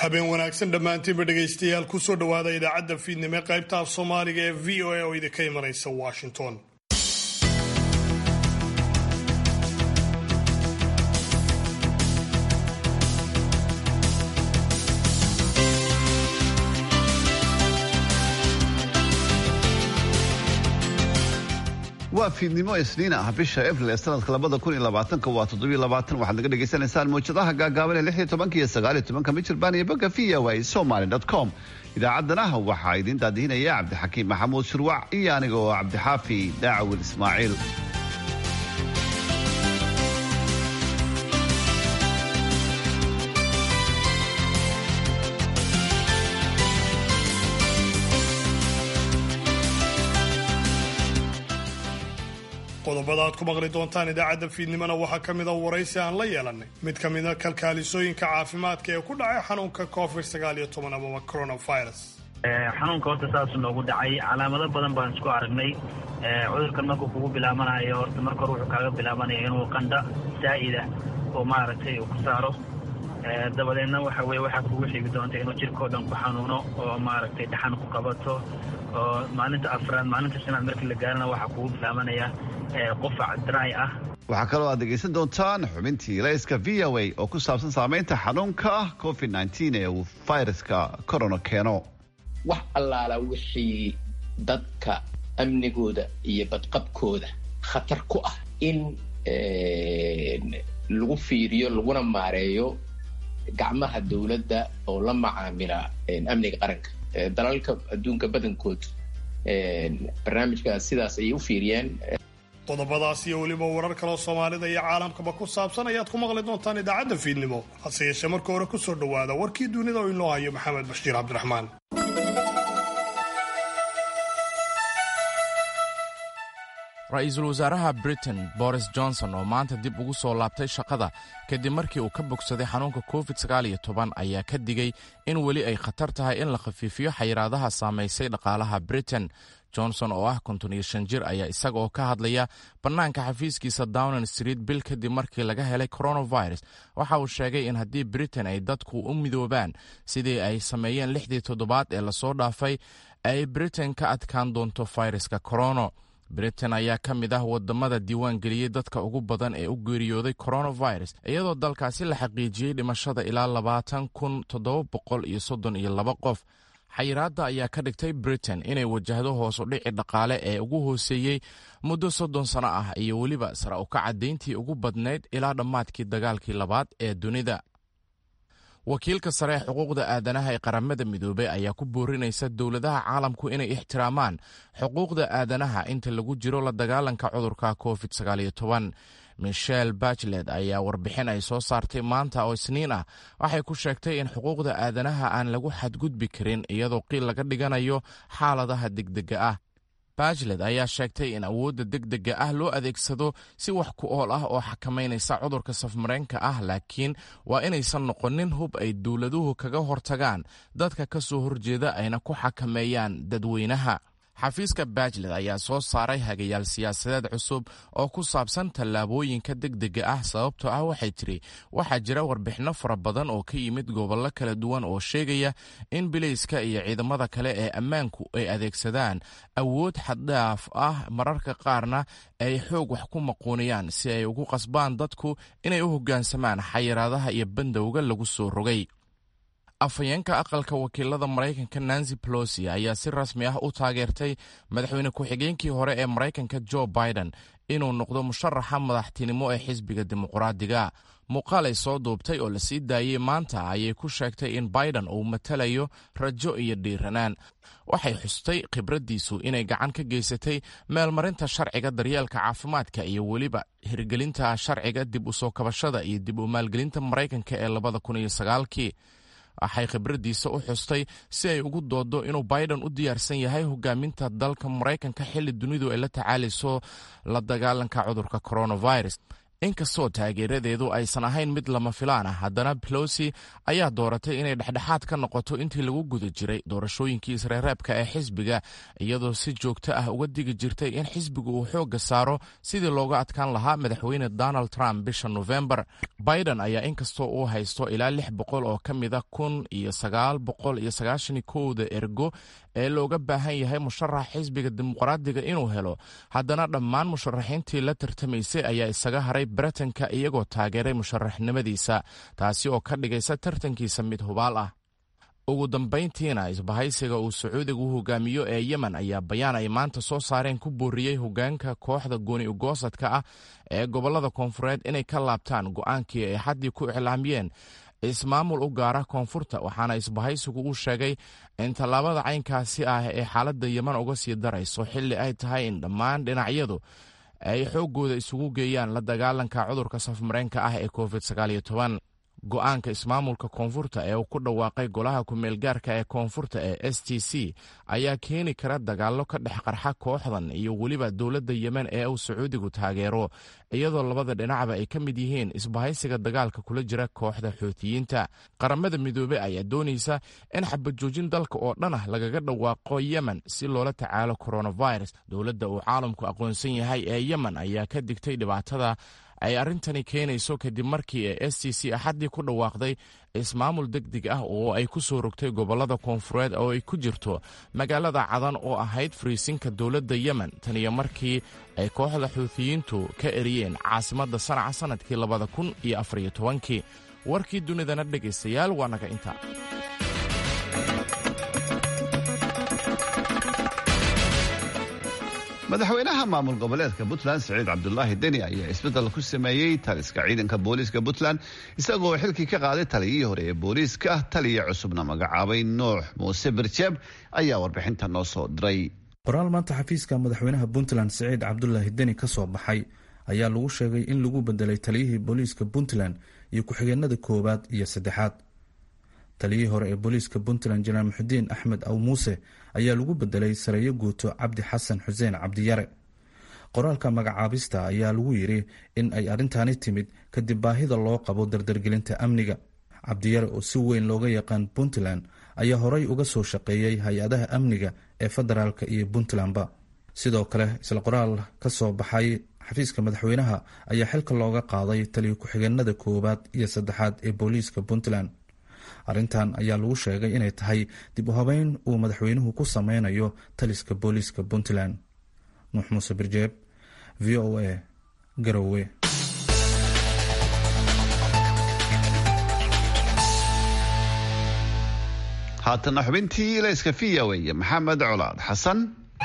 habeen wanaagsan dhammaantiinba dhegaystayaal kusoo dhowaada idaacadda fiidnimo ee qaybta af soomaaliga ee v o a oo idinka imanaysa washington waa fiidnimo isniin ah bisha abril ee sanadka labada kun iyo labaatanka waa toddobiyo labaatan waxaad naga dhagaysanaysaan mawjadaha gaagaaban ee lix iyo tobanka iyo sagaal iyo tobanka michirbaan iyo bogga v o a somaly dot com idaacaddana waxaa idiin daadihinaya cabdixakiim maxamuud shurwac iyo aniga oo cabdixaafi daacawil ismaaciil qodobada aad ku maqli doontaan idaacadda fiidnimona waxaa ka mid a waraysi aan la yeelanay mid ka mida kalkaalisooyinka caafimaadka ee ku dhacay xanuunka covid sagaal iyo toban amaba coronavirus xanuunka horta saasuu noogu dhacay calaamado badan baan isku aragnay cudurkan markuu kugu bilaabanayo horta marka hore wuxuu kaaga bilaabanaya inuu qandha saa'ida oo maaragtay uu ku saaro dabadeedna waxa weye waxaa kugu xigi doonta inuu jirkao dhan ku xanuuno oo maaragtay dhaxan ku qabato oo maalinta afraad maalinta shanaad markii la gaarana waxaa kugu bilaabanaya qufac dry ah waxaa kaloo aad dhegaysan doontaan xubintii layska v o a oo ku saabsan saamaynta xanuunka covid nteen ee uu viruska corona keeno wax allaala wixii dadka amnigooda iyo badqabkooda khatar ku ah in lagu fiiriyo laguna maareeyo gacmaha dowladda oo la macaamila amniga qaranka dalalka adduunka badankood barnaamijkaas sidaas ayay u fiiriyeen qodobadaas iyo weliba warar kaloo soomaalida iyo caalamkaba ku saabsan ayaad ku maqli doontaan idaacadda fiidnimo hase yeeshee marka hore kusoo dhowaada warkii dunida oo inoo hayo maxamed bashiir cabdiraxmaan ra-iisul wasaaraha britain boris johnson oo maanta dib ugu soo laabtay shaqada kadib markii uu ka bogsaday xanuunka covid sagaal iyo toban ayaa ka digay in weli ay khatar tahay in la khafiifiyo xayiraadaha saamaysay dhaqaalaha britain johnson oo ah konton iyo shan jir ayaa isaga oo ka hadlaya bannaanka xafiiskiisa downing street bil kadib markii laga helay coronavirus waxa uu sheegay in haddii britain ay dadku u midoobaan sidii ay sameeyeen lixdii toddobaad ee lasoo dhaafay ay britain ka adkaan doonto fayraska corono britain ayaa ka mid ah wadamada diiwaan geliyey dadka ugu badan ee u geeriyooday coronavirus iyadoo dalkaasi la xaqiijiyey dhimashada ilaa labaatan kun toddoba boqol iyo soddon iyo laba qof xayiraadda ayaa ka dhigtay britain inay wajahdo hoos u dhici dhaqaale ee ugu hooseeyey muddo soddon sano ah iyo weliba sara u kacadeyntii ugu badnayd ilaa dhammaadkii dagaalkii labaad ee dunida wakiilka sare ee xuquuqda aadanaha ee qaramada midoobey ayaa ku boorinaysa dowladaha caalamku inay ixtiraamaan xuquuqda aadanaha inta lagu jiro la dagaalanka cudurka covid michel bachlet ayaa warbixin ay soo saartay maanta oo isniin ah waxay ku sheegtay in xuquuqda aadanaha aan lagu xadgudbi karin iyadoo qiil laga dhiganayo xaaladaha degdega ah bachlet ayaa sheegtay in awoodda degdega ah loo adeegsado si wax ku ool ah oo xakamaynaysa cudurka safmareenka ah laakiin waa inaysan noqonin hub ay dowladuhu kaga hortagaan dadka ka soo horjeeda ayna ku xakameeyaan dadweynaha xafiiska bachlet ayaa soo saaray hagayaal siyaasadeed cusub oo ku saabsan tallaabooyinka degdega ah sababtoo ah waxay tiri waxaa jira warbixinno fara badan oo ka yimid gobollo kala duwan oo sheegaya in bilayska iyo ciidamada kale ee ammaanku ay adeegsadaan awood xaddhaaf ah mararka qaarna ay xoog wax ku maquuniyaan si ay ugu qasbaan dadku inay u hoggaansamaan xayiraadaha iyo bandowga lagu soo rogay afhayeenka aqalka wakiilada maraykanka nancy pelosi ayaa si rasmi ah u taageertay madaxweyne ku-xigeenkii hore ee maraykanka jo biden inuu noqdo musharaxa madaxtinimo ee xisbiga dimuqraadiga muuqaal ay soo duubtay oo lasii daayey maanta ayay ku sheegtay in biden uu matalayo rajo iyo dhiiranaan waxay xustay khibraddiisu inay gacan ka geysatay meelmarinta sharciga daryeelka caafimaadka iyo weliba hirgelinta sharciga dib u soo kabashada iyo dib u maalgelinta maraykanka ee labada kun iyo sagaalkii waxay khibraddiisa u xustay si ay ugu doodo inuu biden u diyaarsan yahay hogaaminta dalka maraykanka xilli dunidu ay la tacaalayso la dagaalanka cudurka coronavirus inkastoo taageeradeedu aysan ahayn mid lama filaan ah haddana pelosi ayaa dooratay inay dhexdhexaad ka noqoto intii lagu guda jiray doorashooyinkii isreereebka ee xisbiga iyadoo si joogto ah uga digi jirtay in xisbigu uu xoogga saaro sidii looga adkaan lahaa madaxweyne donald trump bisha nofembar biden ayaa inkastoo uu haysto ilaa lix boqol oo ka mida kun iyo sagaal boqol iyo sagaashan kowda ergo ee looga baahan yahay musharax xisbiga dimuqraadiga inuu helo haddana dhammaan musharaxiintii la tartamaysay ayaa isaga haray baritanka iyagoo taageeray musharaxnimadiisa taasi oo ka dhigaysa tartankiisa mid hubaal ah ugu dambayntiina isbahaysiga uu sacuudigu hogaamiyo ee yemen ayaa bayaan ay maanta soo saareen ku booriyey hogaanka kooxda gooni ugoosadka ah ee gobolada koonfureed inay ka laabtaan go'aankii ay xaddii ku iclaamiyeen ismaamul u gaara koonfurta waxaana isbahaysigu uu sheegay in tallaabada caynkaasi ah ee xaaladda yeman uga sii darayso xilli ay tahay in dhammaan dhinacyadu ay xooggooda isugu geeyaan la dagaalanka cudurka safmareenka ah ee covid go-aanka ismaamulka koonfurta ee uu ku dhawaaqay golaha ku-meelgaarka ee koonfurta ee s t c ayaa keeni kara dagaallo ka dhex qarxa kooxdan iyo weliba dowladda yemen ee uu sacuudigu taageero iyadoo labada dhinacba ay ka mid yihiin isbahaysiga dagaalka kula jira kooxda xoutiyiinta qaramada midoobey ayaa doonaysa in xabajoojin dalka oo dhan ah lagaga dhawaaqo yemen si loola tacaalo coronavirus dowladda uu caalamku aqoonsan yahay ee yemen ayaa ka digtay dhibaatada ay arrintani keenayso kadib markii ee s t c axaddii ku dhawaaqday ismaamul deg deg ah oo ay ku soo rogtay gobollada koonfureed oo ay ku jirto magaalada cadan oo ahayd fariisinka dowladda yemen tan iyo markii ay kooxda xuutiyiintu ka eriyeen caasimadda sanaca sannadkii labada kun iyo afariyo tobankii warkii dunidana dhegaystayaal waa naga inta madaxweynaha maamul goboleedka puntland siciid cabdulaahi deni ayaa isbeddel ku sameeyey taliska ciidanka booliiska puntland isagoo xilkii ka qaaday taliyihii hore ee booliiska taliya cusubna magacaabay nuux muuse birjeeb ayaa warbixinta noo soo diray qoraal maanta xafiiska madaxweynaha puntland siciid cabdulaahi deni ka soo baxay ayaa lagu sheegay in lagu bedelay taliyihii booliiska puntland iyo ku-xigeenada koowaad iyo saddexaad taliyihii hore ee booliiska puntland janaal muxudiin axmed aw muuse ayaa lagu bedelay sareeyo guuto cabdi xasan xuseen cabdiyare qoraalka magacaabista ayaa lagu yiri in ay arrintaani timid kadib baahida loo qabo dardargelinta amniga cabdiyare oo si weyn looga yaqaan puntland ayaa horey uga soo shaqeeyey hay-adaha amniga ee federaalka iyo puntlandba sidoo kale isla qoraal ka soo baxay xafiiska madaxweynaha ayaa xilka looga qaaday taliyo ku-xigeenada koowaad iyo saddexaad ee booliiska puntland arrintan ayaa lagu sheegay inay tahay dib u habeyn uu madaxweynuhu ku sameynayo taliska booliiska puntland nuux muuse birjeeb v o a garowe haatana xubintii ilayska v o a maxamed colaad xasan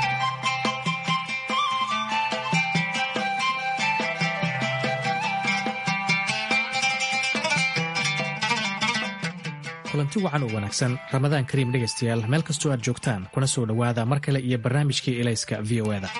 kulanti wacan oo wanaagsan ramadaan kariim dhegaystayaal meel kastoo aad joogtaan kuna soo dhowaada mar kale iyo barnaamijkii ilayska v o eda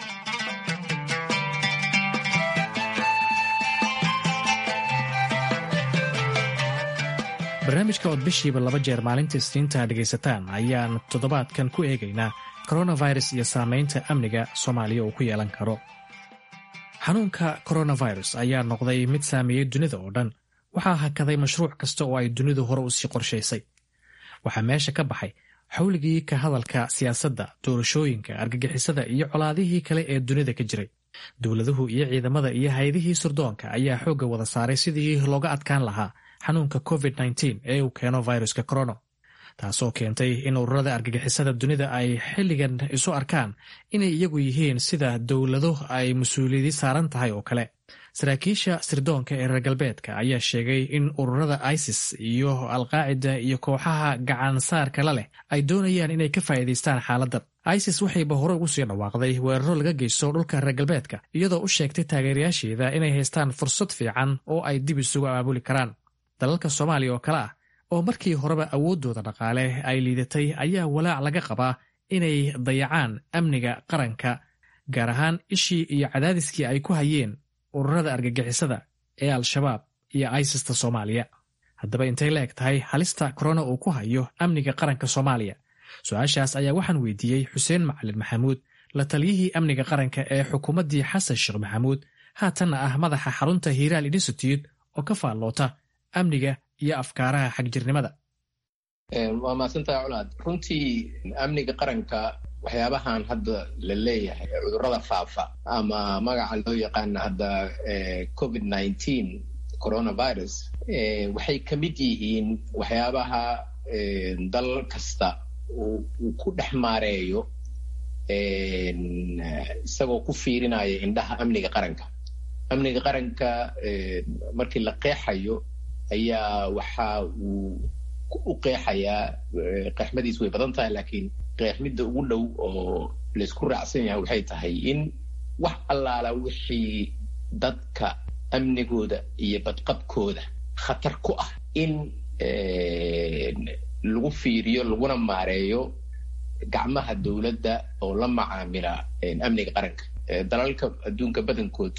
barnaamijka ood bishiiba laba jeer maalinta isniinta dhegaysataan ayaan toddobaadkan ku eegaynaa koronavirus iyo saamaynta amniga soomaaliya uu ku yeelan karo xanuunka koronavirus ayaa noqday mid saameeyey dunida oo dhan waxaa hakaday mashruuc kasta oo ay dunidu hore u sii qorshaysay waxaa meesha ka baxay xawligii ka hadalka siyaasadda doorashooyinka argagixisada iyo colaadihii kale ee dunida ka jiray dowladuhu iyo ciidamada iyo hay-adihii surdoonka ayaa xoogga wada saaray sidii looga adkaan lahaa xanuunka covid ee uu keeno viruska corono taasoo keentay in ururada argagixisada dunida ay xilligan isu arkaan inay iyagu yihiin sida dowlado ay mas-uuliyadi saaran tahay oo kale saraakiisha sirdoonka ee reer galbeedka ayaa sheegay in ururada isis iyo alqaacida iyo kooxaha gacansaarka la leh ay doonayaan inay ka faa'iidaystaan xaaladdan isis waxayba hore ugu sii dhawaaqday weeraro laga geysto dhulka reer galbeedka iyadoo u sheegtay taageerayaasheeda inay haystaan fursad fiican oo ay dib isugu abaabuli karaan dalalka soomaaliya oo kale ah oo markii horeba awooddooda dhaqaale ay liidatay ayaa walaac laga qabaa inay dayacaan amniga qaranka gaar ahaan ishii iyo cadaadiskii ay ku hayeen ururada argagixisada ee al-shabaab iyo isista soomaaliya haddaba intay la eg tahay halista korona uu ku hayo amniga qaranka soomaaliya su-aashaas ayaa waxaan weydiiyey xuseen macalin maxamuud la taliyihii amniga qaranka ee xukuumaddii xasan sheekh maxamuud haatanna ah madaxa xarunta hiiraal institute oo ka faalloota amniga iyo afkaaraha xagjirnimada waa mahadsantaha colaad runtii amniga qaranka waxyaabahan hadda la leeyahay cudurrada faafa ama magaca loo yaqaana hadda covid nineteen coronavirus waxay ka mid yihiin waxyaabaha dal kasta uu ku dhex maareeyo isagoo ku fiirinaya indhaha amniga qaranka amniga qaranka markii la qeexayo ayaa waxa uu u qeexayaa qeexmadiis way badan tahay laakiin qeexmidda ugu dhow oo laysku raacsan yahay waxay tahay in wax allaala wixii dadka amnigooda iyo badqabkooda khatar ku ah in lagu fiiriyo laguna maareeyo gacmaha dowladda oo la macaamila amniga qaranka dalalka adduunka badankood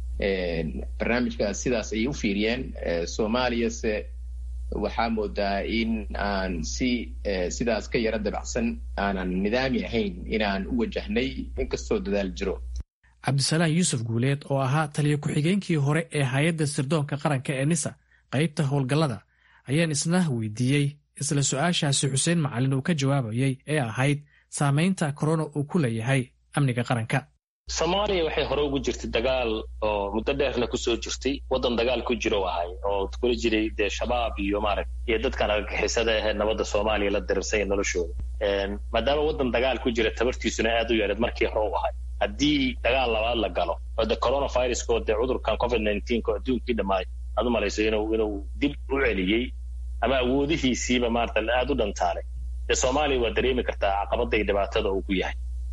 barnaamijkaas sidaas ayay u fiiriyeen soomaaliyase waxaa moodaa in aan si sidaas ka yaro dabacsan aanan nidaami ahayn inaan u wajahnay inkastoo dadaal jiro cabdisalaan yuusuf guuleed oo ahaa taliya ku-xigeenkii hore ee hay-adda sirdoonka qaranka ee nisa qaybta howlgallada ayaan isna weydiiyey isla su-aashaasi xuseen macalin uu ka jawaabayay ee ahayd saamaynta korona uu ku leeyahay amniga qaranka soomaaliya waxay hore ugu jirtay dagaal oo muddo dheerna kusoo jirtay waddan dagaal ku jiro ahay oo kula jiray dee shabaab iyo maaragt iyo dadkan argagixisada ahee nabadda soomaaliya la dirirsanya noloshooda maadaama waddan dagaal ku jira tabartiisuna aad u yareed markii hore u ahay haddii dagaal labaad la galo oo de coronavirusko dee cudurkan covid nineteenko adduunkii dhammaay aad u malayso inuu inuu dib u celiyey ama awoodihiisiiba maarata aad u dhantaalay dee soomaaliya waa dareemi kartaa caqabada iyo dhibaatada uu ku yahay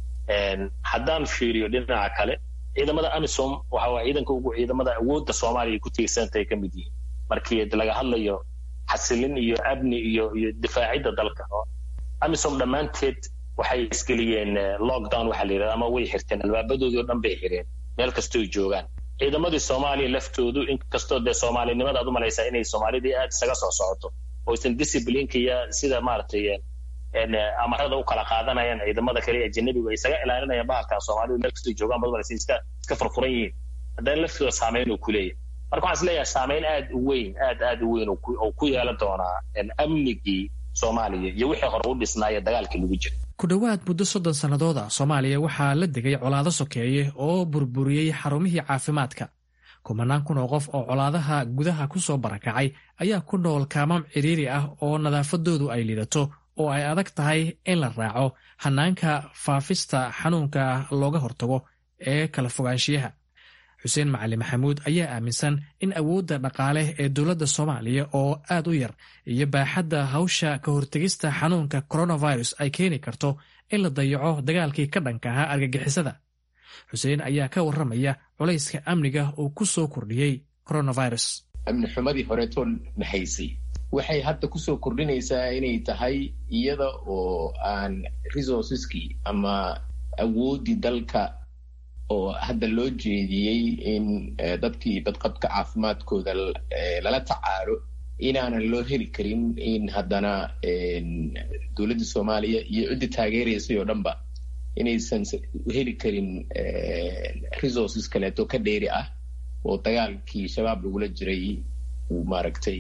haddaan fiiriyo dhinaca kale ciidamada amisom waxa waa ciidanka ugu ciidamada awoodda soomaaliya ku tiirsantay ka mid yihiin markii laga hadlayo xasilin iyo amni iyo iyo difaacidda dalka amisom dhammaanteed waxay isgeliyeen lockdown waxaa la yidhahda ama way xirteen albaabadoodii oo dhan bay xireen meel kastooy joogaan ciidamadii soomaaliya laftoodu inkastoo dee soomaalinimada aad u malaysaa inay soomaalidii aad isaga soo socoto oysan disciplineka iyo sida maaragtay amarada u kala qaadanayaan ciidamada kale ee ajanabigu ay isaga ilaalinayaan bahalkan soomaalidu meel kastoo joogaan bad malaysa iska iska furfuran yihiin haddana laftooda saameyn uu ku leeyahay marka waxaan is leeyahay saameyn aad u weyn aad aad u weyn oo ku yeelan doonaa amnigii soomaaliya iyo wixii hore u dhisnaaya dagaalkii lagu jira ku dhowaad muddo soddon sannadood ah soomaaliya waxaa la degay colaado sokeeye oo burburiyey xarumihii caafimaadka kumanaan kun oo qof oo colaadaha gudaha ku soo barakacay ayaa ku nool kaamam cidhiiri ah oo nadaafadoodu ay lidato oo ay adag tahay in la raaco hanaanka faafista xanuunka looga hortago ee kala fogaanshiyaha xuseen macali maxamuud ayaa aaminsan in awoodda dhaqaale ee dowladda soomaaliya oo aad u yar iyo baaxadda hawsha ka hortegista xanuunka coronavirus ay keeni karto in la dayaco dagaalkii ka dhanka ahaa argagixisada xuseen ayaa ka warramaya culayska amniga uu ku soo kordhiyey coronavirus amni xumadii horeetoo nahaysay waxay hadda kusoo kordhinaysaa inay tahay iyada oo aan resourceskii ama awooddii dalka oo hadda loo jeediyey in dadkii badqabka caafimaadkooda lala tacaalo inaanan loo heli karin in haddana dowladda soomaaliya iyo ciddii taageeraysay oo dhanba inaysan heli karin resources kaleeto ka dheeri ah oo dagaalkii shabaab lagula jiray uu maaragtay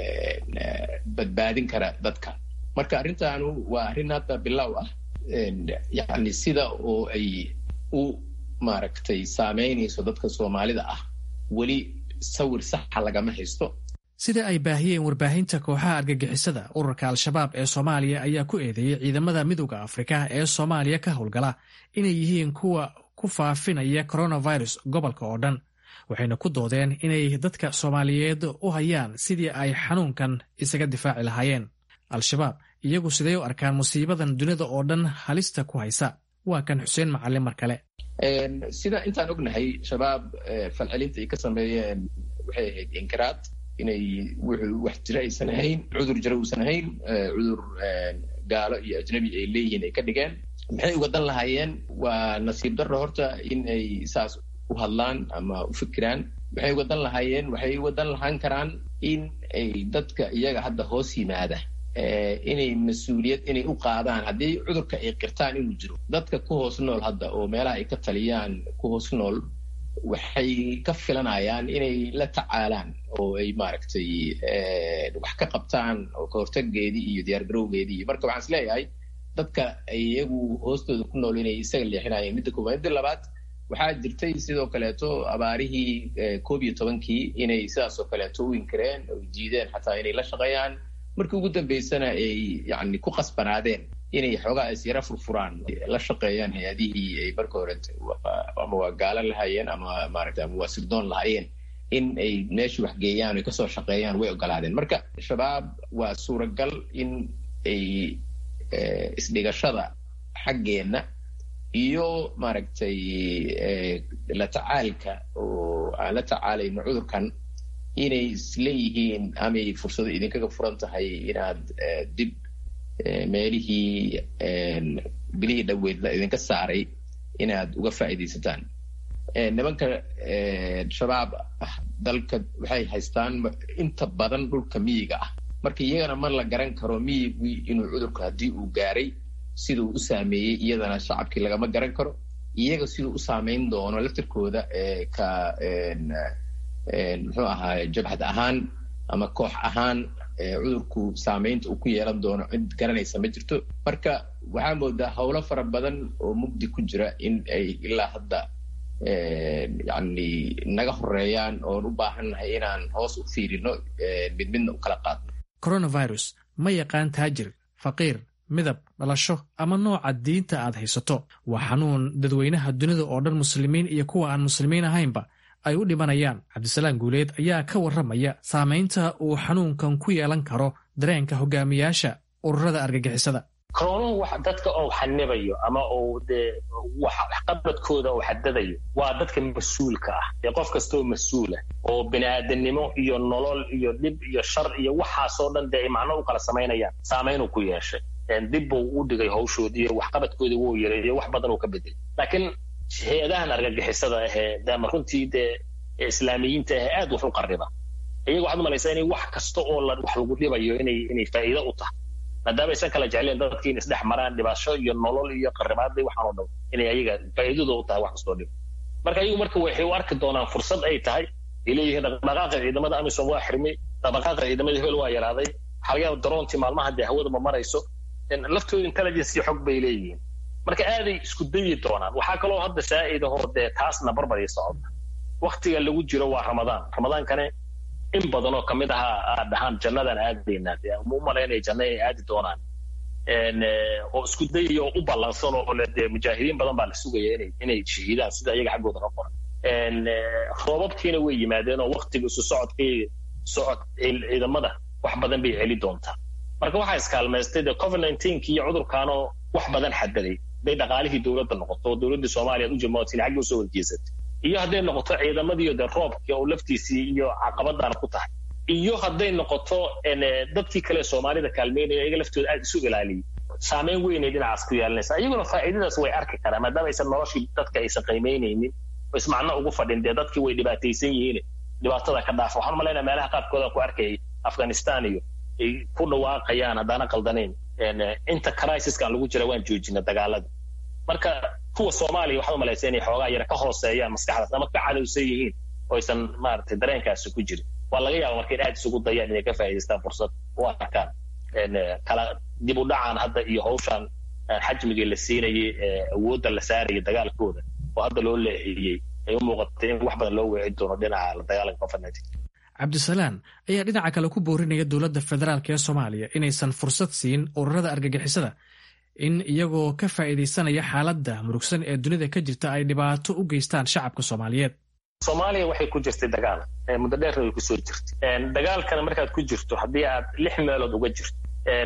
badbaadin kara dadka marka arrintaanu waa arrin hadda bilow ah yacni sida oo ay u maaragtay saameynayso dadka soomaalida ah weli sawir saxa lagama haysto sida ay baahiyeen warbaahinta kooxaha argagixisada ururka al-shabaab ee soomaaliya ayaa ku eedeeyey ciidamada midooda afrika ee soomaaliya ka howlgala inay yihiin kuwa ku faafinaya coronavirus gobolka oo dhan waxayna ku doodeen inay dadka soomaaliyeed u hayaan sidii ay xanuunkan isaga difaaci lahaayeen al-shabaab iyagu sidee u arkaan musiibadan dunida oo dhan halista ku haysa waa kan xuseen macalin mar kale sida intaan ognahay shabaab falcelinta ay ka sameeyeen waxay ahayd inkiraad inay wuxuu wax jira aysan ahayn cudur jira uusan ahayn cudur gaalo iyo ajnabi ay leeyihiin ay ka dhigeen maxay uga dan lahaayeen waa nasiib darro horta in ay saas u hadlaan ama u fikiraan waxay uga dan lahaayeen waxay uga dan lahaan karaan in ay dadka iyaga hadda hoos yimaada inay mas-uuliyad inay u qaadaan haddii cudurka ay qirtaan inuu jiro dadka ku hoos nool hadda oo meelaha ay ka taliyaan ku hoos nool waxay ka filanayaan inay la tacaalaan oo ay maaragtay wax ka qabtaan oo ka hortaggeedii iyo diyaargarowgeedii iyo marka waxaan is leeyahay dadka iyagu hoostooda ku nool inay isaga leexinayeen midda koowaad midda labaad waxaa jirtay sidoo kaleeto abaarihii koob iyo tobankii inay sidaas oo kaleeto u inkireen oo diideen xataa inay la shaqeeyaan markii ugu dambeysana ay yani ku qasbanaadeen inay xoogaa is yara furfuraan la shaqeeyaan hay-adihii ay marka hore ama waa gaalo lahaayeen ama maarata ama waa sirdoon lahaayeen in ay meeshii waxgeeyaan ay kasoo shaqeeyaan way ogolaadeen marka shabaab waa suuragal in ay isdhigashada xaggeenna iyo maaragtay la tacaalka oo aan la tacaalayno cudurkan inay isleeyihiin amay fursado idinkaga furan tahay inaad dib meelihii bilihii dhaweydla idinka saaray inaad uga faa'iidaysataan nimanka shabaab ah dalka waxay haystaan inta badan dhulka miyiga ah marka iyagana ma la garan karo miyigii inuu cudurku haddii uu gaaray siduu u saameeyey iyadana shacabkii lagama garan karo iyaga siduu u saameyn doono laftirkooda ka muxuu ahaay jabhad ahaan ama koox ahaan cudurku saameynta uu ku yeelan doono cid garanaysa ma jirto marka waxaa moodaa howlo fara badan oo mugdi ku jira in ay ilaa hadda yani naga horeeyaan oon u baahannahay inaan hoos u fiirino mid midna u kala qaadno coronavirus ma yaqaan taajir faqiir midab dhalasho ama nooca diinta aad haysato waa xanuun dadweynaha dunida oo dhan muslimiin iyo kuwa aan muslimiin ahaynba ay u dhimanayaan cabdisalaam guuleed ayaa ka warramaya saamaynta uu xanuunkan ku yeelan karo dareenka hogaamiyaasha ururada argagixisada koroonuhu wax dadka oo xanibayo ama uu dee waxqabadkooda uu xadadayo waa dadka mas-uulka ah dee qof kastaoo mas-uulah oo bini'aadanimo iyo nolol iyo dhib iyo shar iyo waxaasoo dhan dee ay macno u kala samaynayaan saamaynuu ku yeeshay dib buu u dhigay hawshoodii iyo waxqabadkoodii wuu yareeyo wax badan uu ka bedelay laakiin hay-adahan argagixisada ahee dama runtii dee islaamiyiinta ahee aad wax u qarriba iyaga waxaad umalaysaa inay wax kasta oo wax lagu dhibayo inay inay faa'iido u tahay maadaama aysan kala jecleen dadkii in isdhex maraan dhibasho iyo nolol iyo qarribaadii waxaan oo dhan inay ayaga faa'iidada u tahay wax kastoo dhib marka iyagu marka waxay u arki doonaan fursad ay tahay ay leeyihiin dhaqdhaqaaqa ciidamada amisom waa xirmay dhaqdhaqaaqa ciidamada hebel waa yaraaday waxaa laga yaaba daroontii maalmaha dee hawada ma marayso laftooda intelligence iyo xog bay leeyihiin marka aaday isku dayi doonaan waxaa kaloo hadda saa'idahoo dee taasna barbarii socota waktiga lagu jiro waa ramadaan ramadaankane in badan oo kamid ahaa aad dhahaan jannadaan aadaynaa dee ma u malaynaya janna inay aadi doonaan oo isku dayaya oo u ballansan oo le dee mujaahidiin badan baa la sugaya inay inay shahiidaan sida iyaga xaggooda ka qoran roobabkiina way yimaadeen oo waktiga isu socodkii socod ciidamada wax badan bay celi doontaa marka waxaa iskaalmaystay dee covid nineteenki iyo cudurkaanoo wax badan xadaday hadday dhaqaalihii dowladda noqoto oo dowladdii soomaaliya u jamaatin xagga usoo horjeesatay iyo hadday noqoto ciidamadiiyo dee roobkii oo laftiisii iyo caqabadaana ku tahay iyo hadday noqoto dadkii kale soomaalida kaalmeynaya iyaga laftooda aad isu ilaaliyay saameyn weynay dhinacaas ku yeelanaysa iyaguna faa'iidadaas way arki karaan maadaama aysan noloshii dadka aysan qiimaynaynin oo ismacno ugu fadhin dee dadkii way dhibaataysan yihiin dhibaatada ka dhaafa waxaan umalaynaa meelaha qaarkooda ku arkayay afghanistan iyo ay ku dhawaaqayaan haddaana qaldanayn inta crisiskan lagu jira waan joojina dagaalada marka kuwa soomaaliya waxaad umalaysa inay xoogaa yara ka hooseeyaan maskaxdaas ama ka cadowsan yihiin oo aysan maaragtay dareenkaasi ku jirin waa laga yaaba marka in aad isugu dayaan inay ka faa'idaystaan fursad u arkaan kala dib u dhacaan hadda iyo hawshan xajmigii la siinayay awoodda la saarayay dagaalkooda oo hadda loo leexiyey ay u muuqatay in wax badan loo weecin doono dhinaca la dagaalanka covid nineteen cabdisalaan ayaa dhinaca kale ku boorinaya dowladda federaalk ee soomaaliya inaysan fursad siin ururada argagixisada in iyagoo ka faa'iidaysanaya xaaladda murugsan ee dunida ka jirta ay dhibaato u geystaan shacabka soomaaliyeed soomaaliya waxay ku jirtay dagaal muddo dheerna way kusoo jirtay dagaalkana markaad ku jirto haddii aad lix meelood uga jirto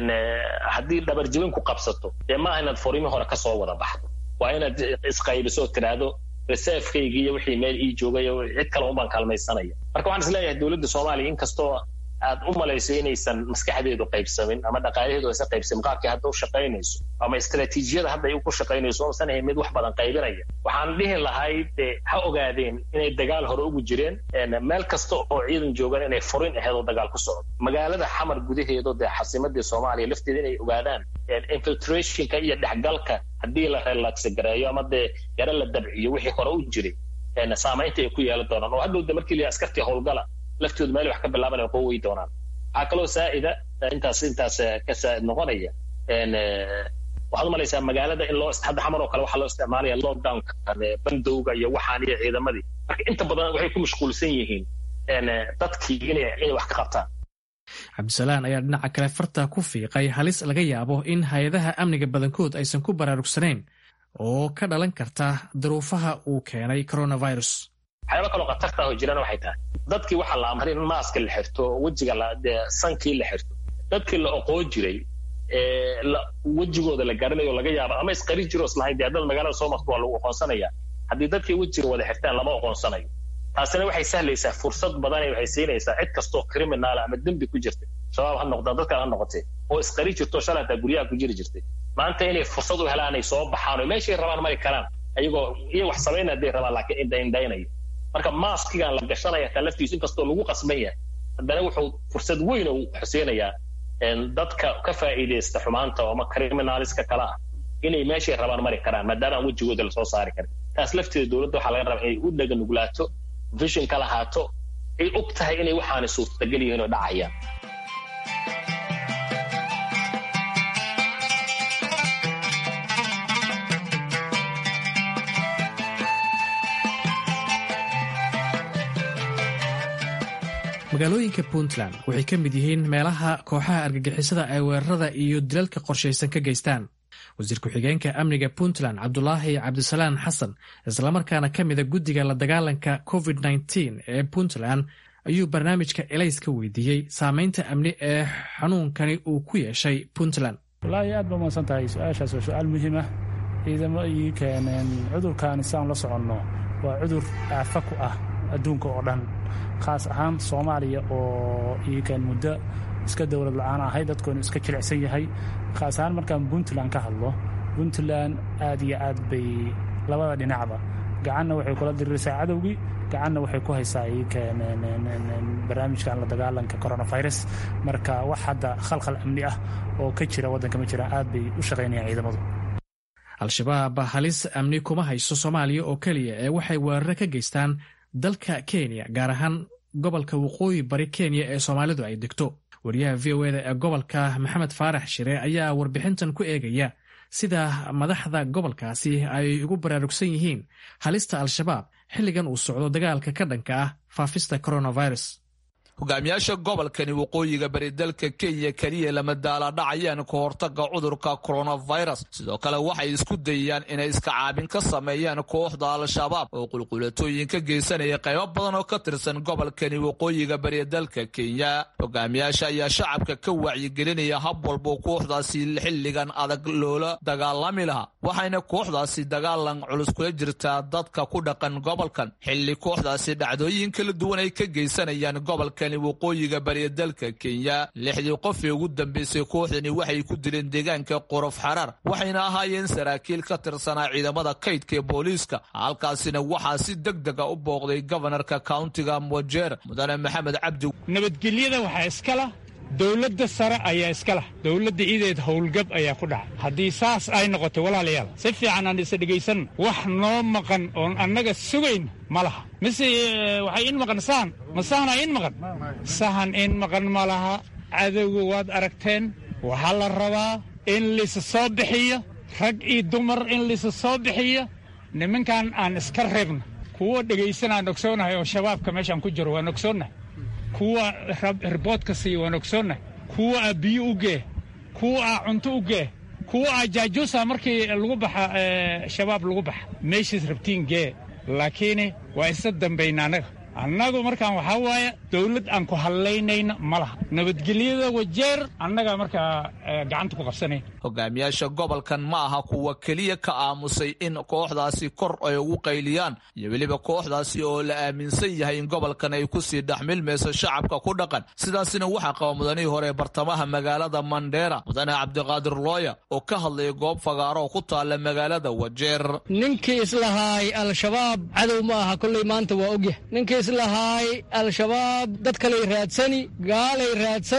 haddii dhabarjibin ku qabsato dee maaha inaad furimi hore kasoo wada baxdo waa inaad isqaybiso oo tidhaahdo reservekaygi iyo wixii meel ii joogay cid kale unbaan kaalmaysanaya marka waxaan is leeyahay dowladda soomaaliya inkastoo aad u malayso inaysan maskaxdeedu qaybsamin ama dhaqaalaheedu aysan qaybsamin qaabkii hadda u shaqaynayso ama istaraatiijiyada hadda ay ku shaqaynayso oosan ahayn mid wax badan qaybinaya waxaan dhihi lahay dee ha ogaadeen inay dagaal hore ugu jireen meel kasta oo ciidan joogan inay furin aheed oo dagaal ku socdo magaalada xamar gudaheedo dee xasimadii soomaaliya lafteeda inay ogaadaan infiltrationka iyo dhexgalka haddii la relaxgareeyo ama dee yaro la dabciyo wixii hore u jiray saamaynta ay ku yeelan doonaan oo hadhowda markii la askartii howlgala laftooda meel wax ka bilaaban ay qoowey doonaan waxaa kaloo saa'ida intaas intaas ka saa'id noqonaya waxaad umalaysaa magaalada in loo hadda xamar oo kale waxaa loo isticmaalaya lockdownka bandowga iyo waxaan iyo ciidamadii marka inta badan waxay ku mashquulsan yihiin dadkii inay inay wax ka qabtaan cabdisalaan ayaa dhinaca kale farta ku fiiqay halis laga yaabo in hay-adaha amniga badankood aysan ku baraarugsanayn oo ka dhalan karta duruufaha uu keenay coronavirus waxyaaba kaloo khatarta oo jirana waxay tahay dadkii waxaa la amray in maaska la xirto wejiga sankii la xirto dadkii la oqoon jiray wejigooda la garanayo laga yaaba ama isqari jiro islahayn dee haddad magaalada soo marto waa lagu oqoonsanaya haddii dadkii wejiga wada xirtaan lama oqoonsanayo taasina waxay sahlaysaa fursad badan waxay siinaysaa cid kastoo criminaala ama dembi ku jirta shabaab ha noqdaan dadkan ha noqotee oo isqari jirto shalay hataa guryaha ku jiri jirtay maanta inay fursad u helaan ay soo baxaan oo meeshay rabaan mari karaan ayagoo iyo wax samayn hadday rabaan laakiin indhaindhaynayo marka maaskigan la gashanaya taa laftiisu inkastoo lagu qasban yahay haddana wuxuu fursad weyn u xuseynayaa dadka ka faa'iidaysta xumaanta ama criminaliska kale ah inay meeshay rabaan mari karaan maadaama aan wejigooda lasoo saari karin taas lafteeda dowladda waxaa laga rabaa inay u dhaganugulaato vision ka lahaato ay og tahay inay waxaana suurtagal yihiin oo dhacayaan magaalooyinka puntland waxay ka mid yihiin meelaha kooxaha argagixisada ay weerarada iyo dilalka qorshaysan ka geystaan wasiir ku-xigeenka amniga puntland cabdulaahi cabdisalaan xasan islamarkaana ka mida guddiga la dagaalanka covid nteen ee puntland ayuu barnaamijka elays ka weydiiyey saameynta amni ee xanuunkani uu ku yeeshay puntland walaahi aad ba umaadsan tahay su-aashaas waa su-aal muhiima ciidamo ii keeneen cudurkaani saan la soconno waa cudur aafa ku ah adduunka oo dhan khaas ahaan soomaaliya oo iikan muddo iska dowlad la-aan ahay dadkoonu iska jilicsan yahay khaas ahaan markaan puntland ka hadlo puntland aad iyo aad bay labada dhinacba gacanna waxay kula diriraysaa cadowgii gacanna waxay ku haysaa iikan barnaamijkan la dagaalanka coronavirus marka wax hadda khalkhal amni ah oo ka jira waddanka ma jiraan aad bay u shaqaynayaan ciidamadu al-shabaab halis amni kuma hayso soomaaliya oo keliya ee waxay weeraro ka geystaan dalka kenya gaar ahaan gobolka waqooyi bari kenya ee soomaalidu ay degto wariyaha v o eda ee gobolka maxamed faarax shire ayaa warbixintan ku eegaya sida madaxda gobolkaasi ay ugu baraarugsan yihiin halista al-shabaab xilligan uu socdo dagaalka ka dhanka ah faafista coronavirus hogaamiyaasha gobolkani waqooyiga bari dalka kenya keliya lama daaladhacayaan ka hortaga cudurka coronavirus sidoo kale waxay isku dayayaan inay iska caabin ka sameeyaan kooxda al-shabaab oo qulqulatooyin ka geysanaya qaybo badan oo ka tirsan gobolkani waqooyiga bari dalka kenya hogaamiyaasha ayaa shacabka ka wacyigelinaya hab walbo kooxdaasi xilligan adag loola dagaalami lahaa waxayna kooxdaasi dagaalan culus kula jirtaa dadka ku dhaqan gobolkan xilli kooxdaasi dhacdooyin kala duwan ay ka geysanayaan gobolka waqooyiga bariya dalka kenya lixdii qof ee ugu dambeysay kooxdani waxay ku dileen deegaanka qorof xaraar waxayna ahaayeen saraakiil ka tirsanaa ciidamada kaydka ee booliiska halkaasina waxaa si deg dega u booqday gobanarka kauntiga mojeer mudane maxamed cabdi nabadgelyada waxaa iskala dowladda sare ayaa iska lah dowladda ideed howlgab ayaa ku dhacay haddii saas ay noqoto walaalayaal si fiican aan isa dhegaysan wax noo maqan oon annaga sugayn ma laha mise waxay in maqan sahan ma sahana in maqan sahan in maqan ma laha cadowga waad aragteen waxaa la rabaa in laysa soo bixiyo rag iyo dumar in laysa soo bixiyo nimankan aan iska reebno kuwa dhegaysanaan ogsoonahay oo shabaabka meeshaan ku jiro waan ogsoonnahay kuwa riboodka siiya waan ogsoonnahay kuwa aa biyo u gee kuwa aa cunto u gee kuwa aa jaajuusa markii lagu baxa shabaab lagu baxa meeshaas rabtiin gee laakiin waa isa dambayna annaga annagu markaan waxaa waaye dawlad aan ku hadlaynayna ma laha nabadgelyada wajeer annagaa markaa gacanta ku qabsanayn hogaamiyaasha gobolkan ma aha kuwa keliya ka aamusay in kooxdaasi kor ay ugu qayliyaan iyo weliba kooxdaasi oo la aaminsan yahay in gobolkan ay kusii dhexmilmayso shacabka ku dhaqan sidaasina waxaa qaba mudanihii hore bartamaha magaalada mandheera mudane cabdiqaadir looya oo ka hadlaya goob fagaaro oo ku taalla magaalada wajeer ninkii islahaay al-shabaab cadow ma aha kolley maanta waa ogyah ninkii islahaay al-shabaab dad kaley raadsani gaalay raadsani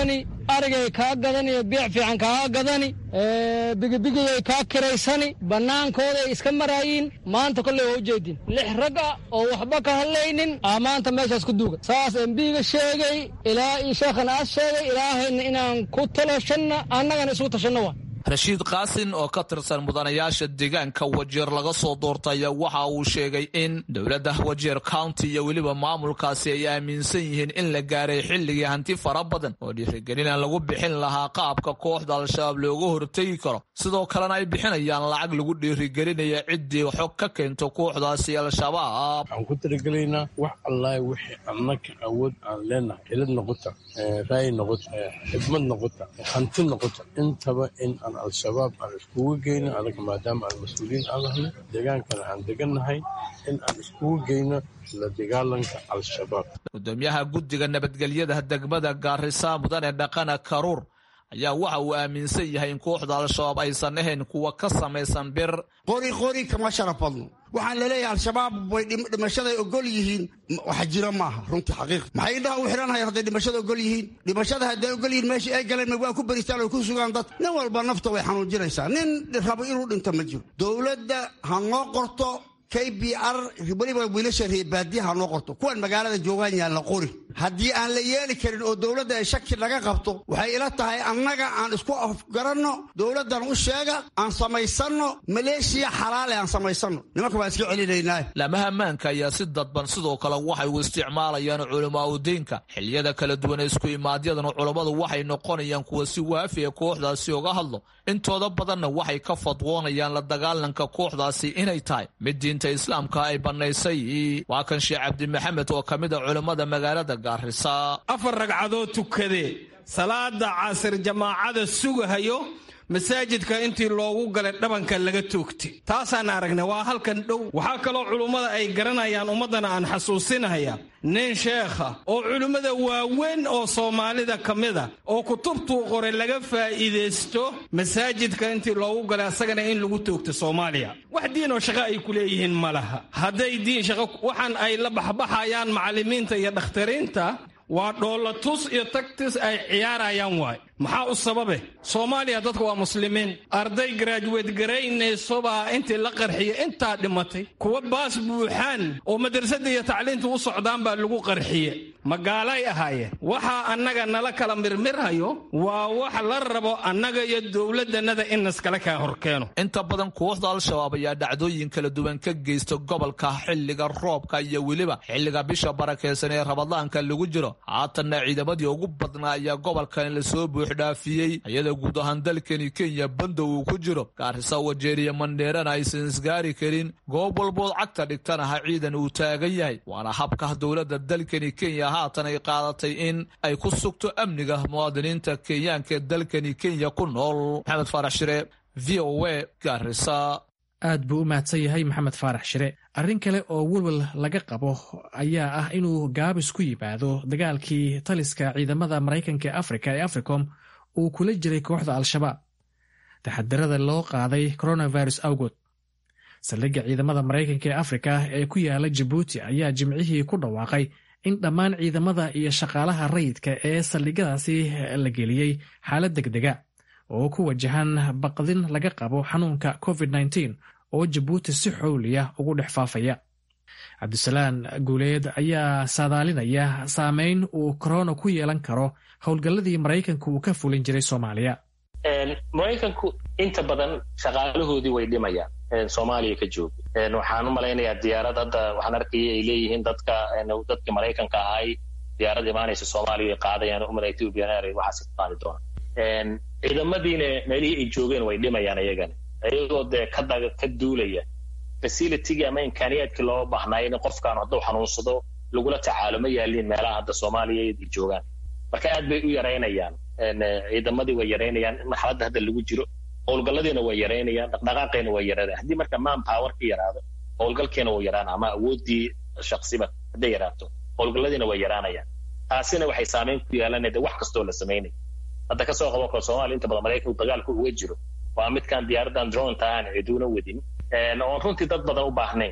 arigay kaa gadani biic fiican kaa gadani bigibigiyay kaa kiraysani bannaankooday iska maraayiin maanta kolley waa ujeedin lix rag ah oo waxba ka hadlaynin aa maanta meeshaas ku duuga saas embiga sheegay ilaa io sheekhana aas sheegay ilaahayna inaan ku taloshanna annagana isugu tashanno waa rashiid kaasin oo ka tirsan mudanayaasha deegaanka wajeer laga soo doortay waxa uu sheegay in dowladda wajeer county iyo weliba maamulkaasi ay aaminsan yihiin in la gaaray xilligii hanti fara badan oo dhiirigelina lagu bixin lahaa qaabka kooxda al-shabaab looga hortegi karo sidoo kalena ay bixinayaan lacag lagu dhiirigelinaya ciddii xog ka keento kooxdaasi al-shabaab waxaan ku talagelaynaa wax allaah wixii annaka awood aan leenahay xilad noqota raayi noqota xidmad noqota hanti noqota intaba in al-shabaab aan iskugu geyno anaga maadaama aan mas-uuliyiin aan nahnay deegaankana aan degannahay in aan iskugu geyno la dagaalanka al-shabaab gudoomiyaha guddiga nabadgelyada degmada gaarisa mudane dhaqana karuur ayaa waxa uu aaminsan yahay in kooxda al-shabaab aysan ahayn kuwa ka samaysan bir qori qori kama sharaf badno waxaan laleeyahay al-shabaab way dhimashaday ogol yihiin wax jiro maaha runtii xaqiiq maxay indhaha u xidhanayaan hadday dhimashada ogol yihiin dhimashada hadday ogol yihiin meeshii ay galeen waa ku beristaan oo ku sugaan dad nin walba nafta way xanuujinaysaa nin rabo inuu dhinto ma jiro dowladda ha noo qorto k b r weliba wiilasha reebaadiya ha noo qorto kuwan magaalada joogaan yaan la qori haddii aan la yeeli karin oo dowladda ay shaki laga qabto waxay ila tahay annaga aan isku afgaranno dowladdan u sheega aan samaysanno maleeshiya xalaale aan samaysanno nimanka baan iska celinaynaa laamaha ammaanka ayaa si dadban sidoo kale waxay u isticmaalayaan culamaa udiinka xiliyada kala duwan ee isku imaadyadan culammadu waxay noqonayaan kuwa si waafi ee kooxdaasi uga hadlo intooda badanna waxay ka fadwoonayaan la dagaalanka kooxdaasi inay tahay mid diinta islaamka ay bannaysay waa kan sheekh cabdimaxamed oo ka mid a culammada magaalada afar ragcadood tukadee salaada casir jamaacada sugahayo masaajidka intii loogu galay dhabanka laga toogtay taasaan aragnay waa halkan dhow waxaa kaloo culummada ay garanayaan ummaddana aan xasuusinaya nin sheekha oo culimmada waaweyn oo soomaalida ka mid a oo kutubtuu qoray laga faa'iidaysto masaajidka intii loogu galay asagana in lagu toogto soomaaliya wax diin oo shaqo ay ku leeyihiin ma laha hadday diin shaqo waxaan ay la baxbaxayaan macallimiinta iyo dhakhtariinta waa dhoolatus iyo tagtis ay ciyaarayaan waay maxaa u sababe soomaaliya dadka waa muslimiin arday garaajuweed garaynaysobaa intii la qarxiya intaa dhimatay kuwa baas buuxaan oo madrasadda iyo tacliinta u socdaan baa lagu qarxiye magaalay ahaayeen waxaa annaga nala kala mirmirhayo waa wax la rabo annaga iyo dowladannada in naskala kaa horkeeno inta badan kooxda al-shabaab ayaa dhacdooyin kala duwan ka geysta gobolka xilliga roobka iyo weliba xilliga bisha barakeysan ee rabadaanka lagu jiro haatanna ciidamadii ugu badnaa ayaa gobolkan lasoo buuxdhaafiyey iyada guud ahaan dalkani kenya banda uu ku jiro gaarisa wajeeriya mandheerana aysan isgaari karin goob walbood cagta dhigtanaha ciidan uu taagan yahay waana habka dowladda dalkani kenya haatan ay qaadatay in ay ku sugto amniga muwaadiniinta kenyaanka ee dalkani kenya ku nool maxamed faarax shire v o a gaarisa aad buu u mahadsan yahay maxamed faarax shire arrin kale oo welwel laga qabo ayaa ah inuu gaabis ku yimaado dagaalkii taliska ciidamada maraykanka ee afrika ee africom uu kula jiray kooxda al-shabaab taxadirada loo qaaday coronavirus awgood saldhigga ciidamada maraykanka ee afrika ee ku yaala jabuuti ayaa jimcihii ku dhawaaqay in dhammaan ciidamada iyo shaqaalaha rayidka ee saldhigyadaasi la geliyey xaalad degdega oo ku wajahan baqdin laga qabo xanuunka covid -19 oo jabuuti si xowliya ugu dhex faafaya cabdisalaan guuleed ayaa saadaalinaya saameyn uu korona ku yeelan karo howlgalladii maraykanka uu ka fulin jiray soomaaliya maraykanku inta badan shaqaalahoodii way dhimayaan soomaaliya ka jooga waxaan u malaynayaa diyaarad hadda waxaan arkaya ay leeyihiin dadka dadkii maraykanka ahay diyaarad imaanaysa soomaaliya ay qaadayaan umar ethiopian air waxaas ka qaadi doonaan ciidamadiina meelihii ay joogeen way dhimayaan iyagana iyagoo dee ka ka duulaya facilitygii ama imkaaniyaadkii loo baahnaayo in qofkaan hadduu xanuunsado lagula tacaalo ma yaaliin meelaha hadda soomaaliya ay joogaan marka aad bay u yaraynayaan ciidamadii way yaraynayaan marxaladda hadda lagu jiro howlgalladiina way yaraynayaan dhaqdhaqaaqeena way yaraanayaan haddii marka man power ka yaraado howlgalkeena wuu yaraana ama awooddii shaksiba hadday yaraato howlgalladiina way yaraanayaan taasina waxay saameyn ku yeelanayda wax kastoo la samaynaya hadda kasoo qaban karo soomaliya inta badan maraykanku dagaalku uga jiro waa midkaan diyaaradan dronta aan ciduuna wadin oon runtii dad badan u baahnayn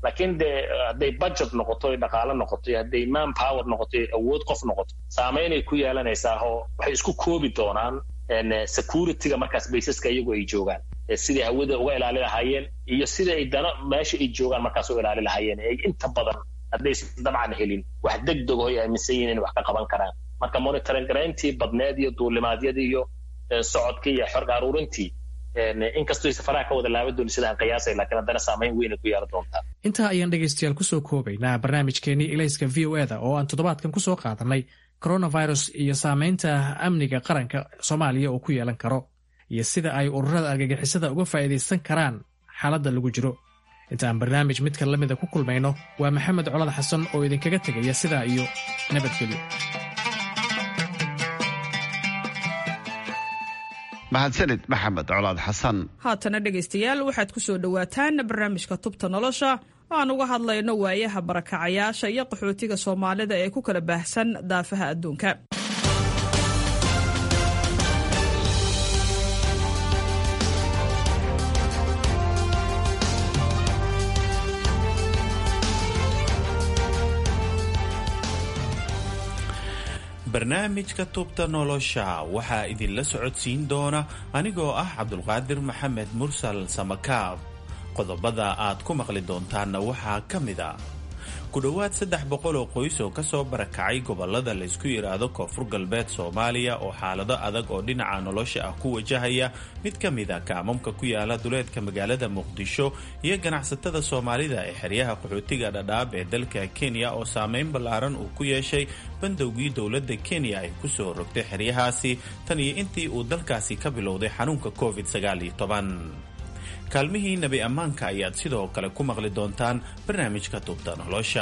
laakiin dee hadday budget noqoto dhaqaalo noqoto hadday man power noqoto awood qof noqoto saameynay ku yeelanaysaa oo waxay isku koobi doonaan securityga markaas baysaska iyagu ay joogaan sidai hawada uga ilaali lahaayeen iyo sida ay dana meesha ay joogaan markaas u ilaali lahaayeen ay inta badan haddaysan dabcan helin wax degdego ay aaminsan yihin inay wax ka qaban karaan marka monitoring garayntii badneed iyo duulimaadyadii iyo socodkii iyo xorga aruurintii inkastoo safaraha ka wada laaba dooni sidaan qiyaasay laakiin haddana saamayn weynay ku yeelan doontaa intaa ayaan dhegaystayaal kusoo koobaynaa barnaamijkeenii ilayska v o eda oo aan toddobaadkan kusoo qaadanay coronavirus iyo saamaynta amniga qaranka soomaaliya uu ku yeelan karo iyo sida ay ururada argagixisada uga faa'iidaysan karaan xaaladda lagu jiro inta aan barnaamij midka la mida ku kulmayno waa maxamed colad xasan oo idinkaga tegaya sidaa iyo nabadgelyo mahadsanid maxamed colaad xasan haatana dhegaystayaal waxaad ku soo dhowaataan barnaamijka tubta nolosha oo aan uga hadlayno waayaha barakacayaasha iyo qaxootiga soomaalida ee ku kala baahsan daafaha adduunka barnaamijka tubta nolosha waxaa idinla socodsiin doona anigoo ah cabdulqaadir maxamed mursal samakaab qodobada aad ku maqli doontaanna waxaa ka mid a ku dhowaad saddex boqol oo qoys oo kasoo barakacay gobolada laysku yidhaahdo koonfur galbeed soomaaliya oo xaalado adag oo dhinaca nolosha ah ku wajahaya mid ka mid a kaamamka ku yaala duleedka magaalada muqdisho iyo ganacsatada soomaalida ee xeryaha qaxootiga dhadhaab ee dalka kenya oo saameyn ballaaran uu ku yeeshay bandowgii dowladda kenya ay kusoo rogtay xeryahaasi tan iyo intii uu dalkaasi ka bilowday xanuunka covid sagaaliyo toban kaalmihii nebi ammaanka ayaad sidoo kale ku maqli doontaan barnaamijka tubta nolosha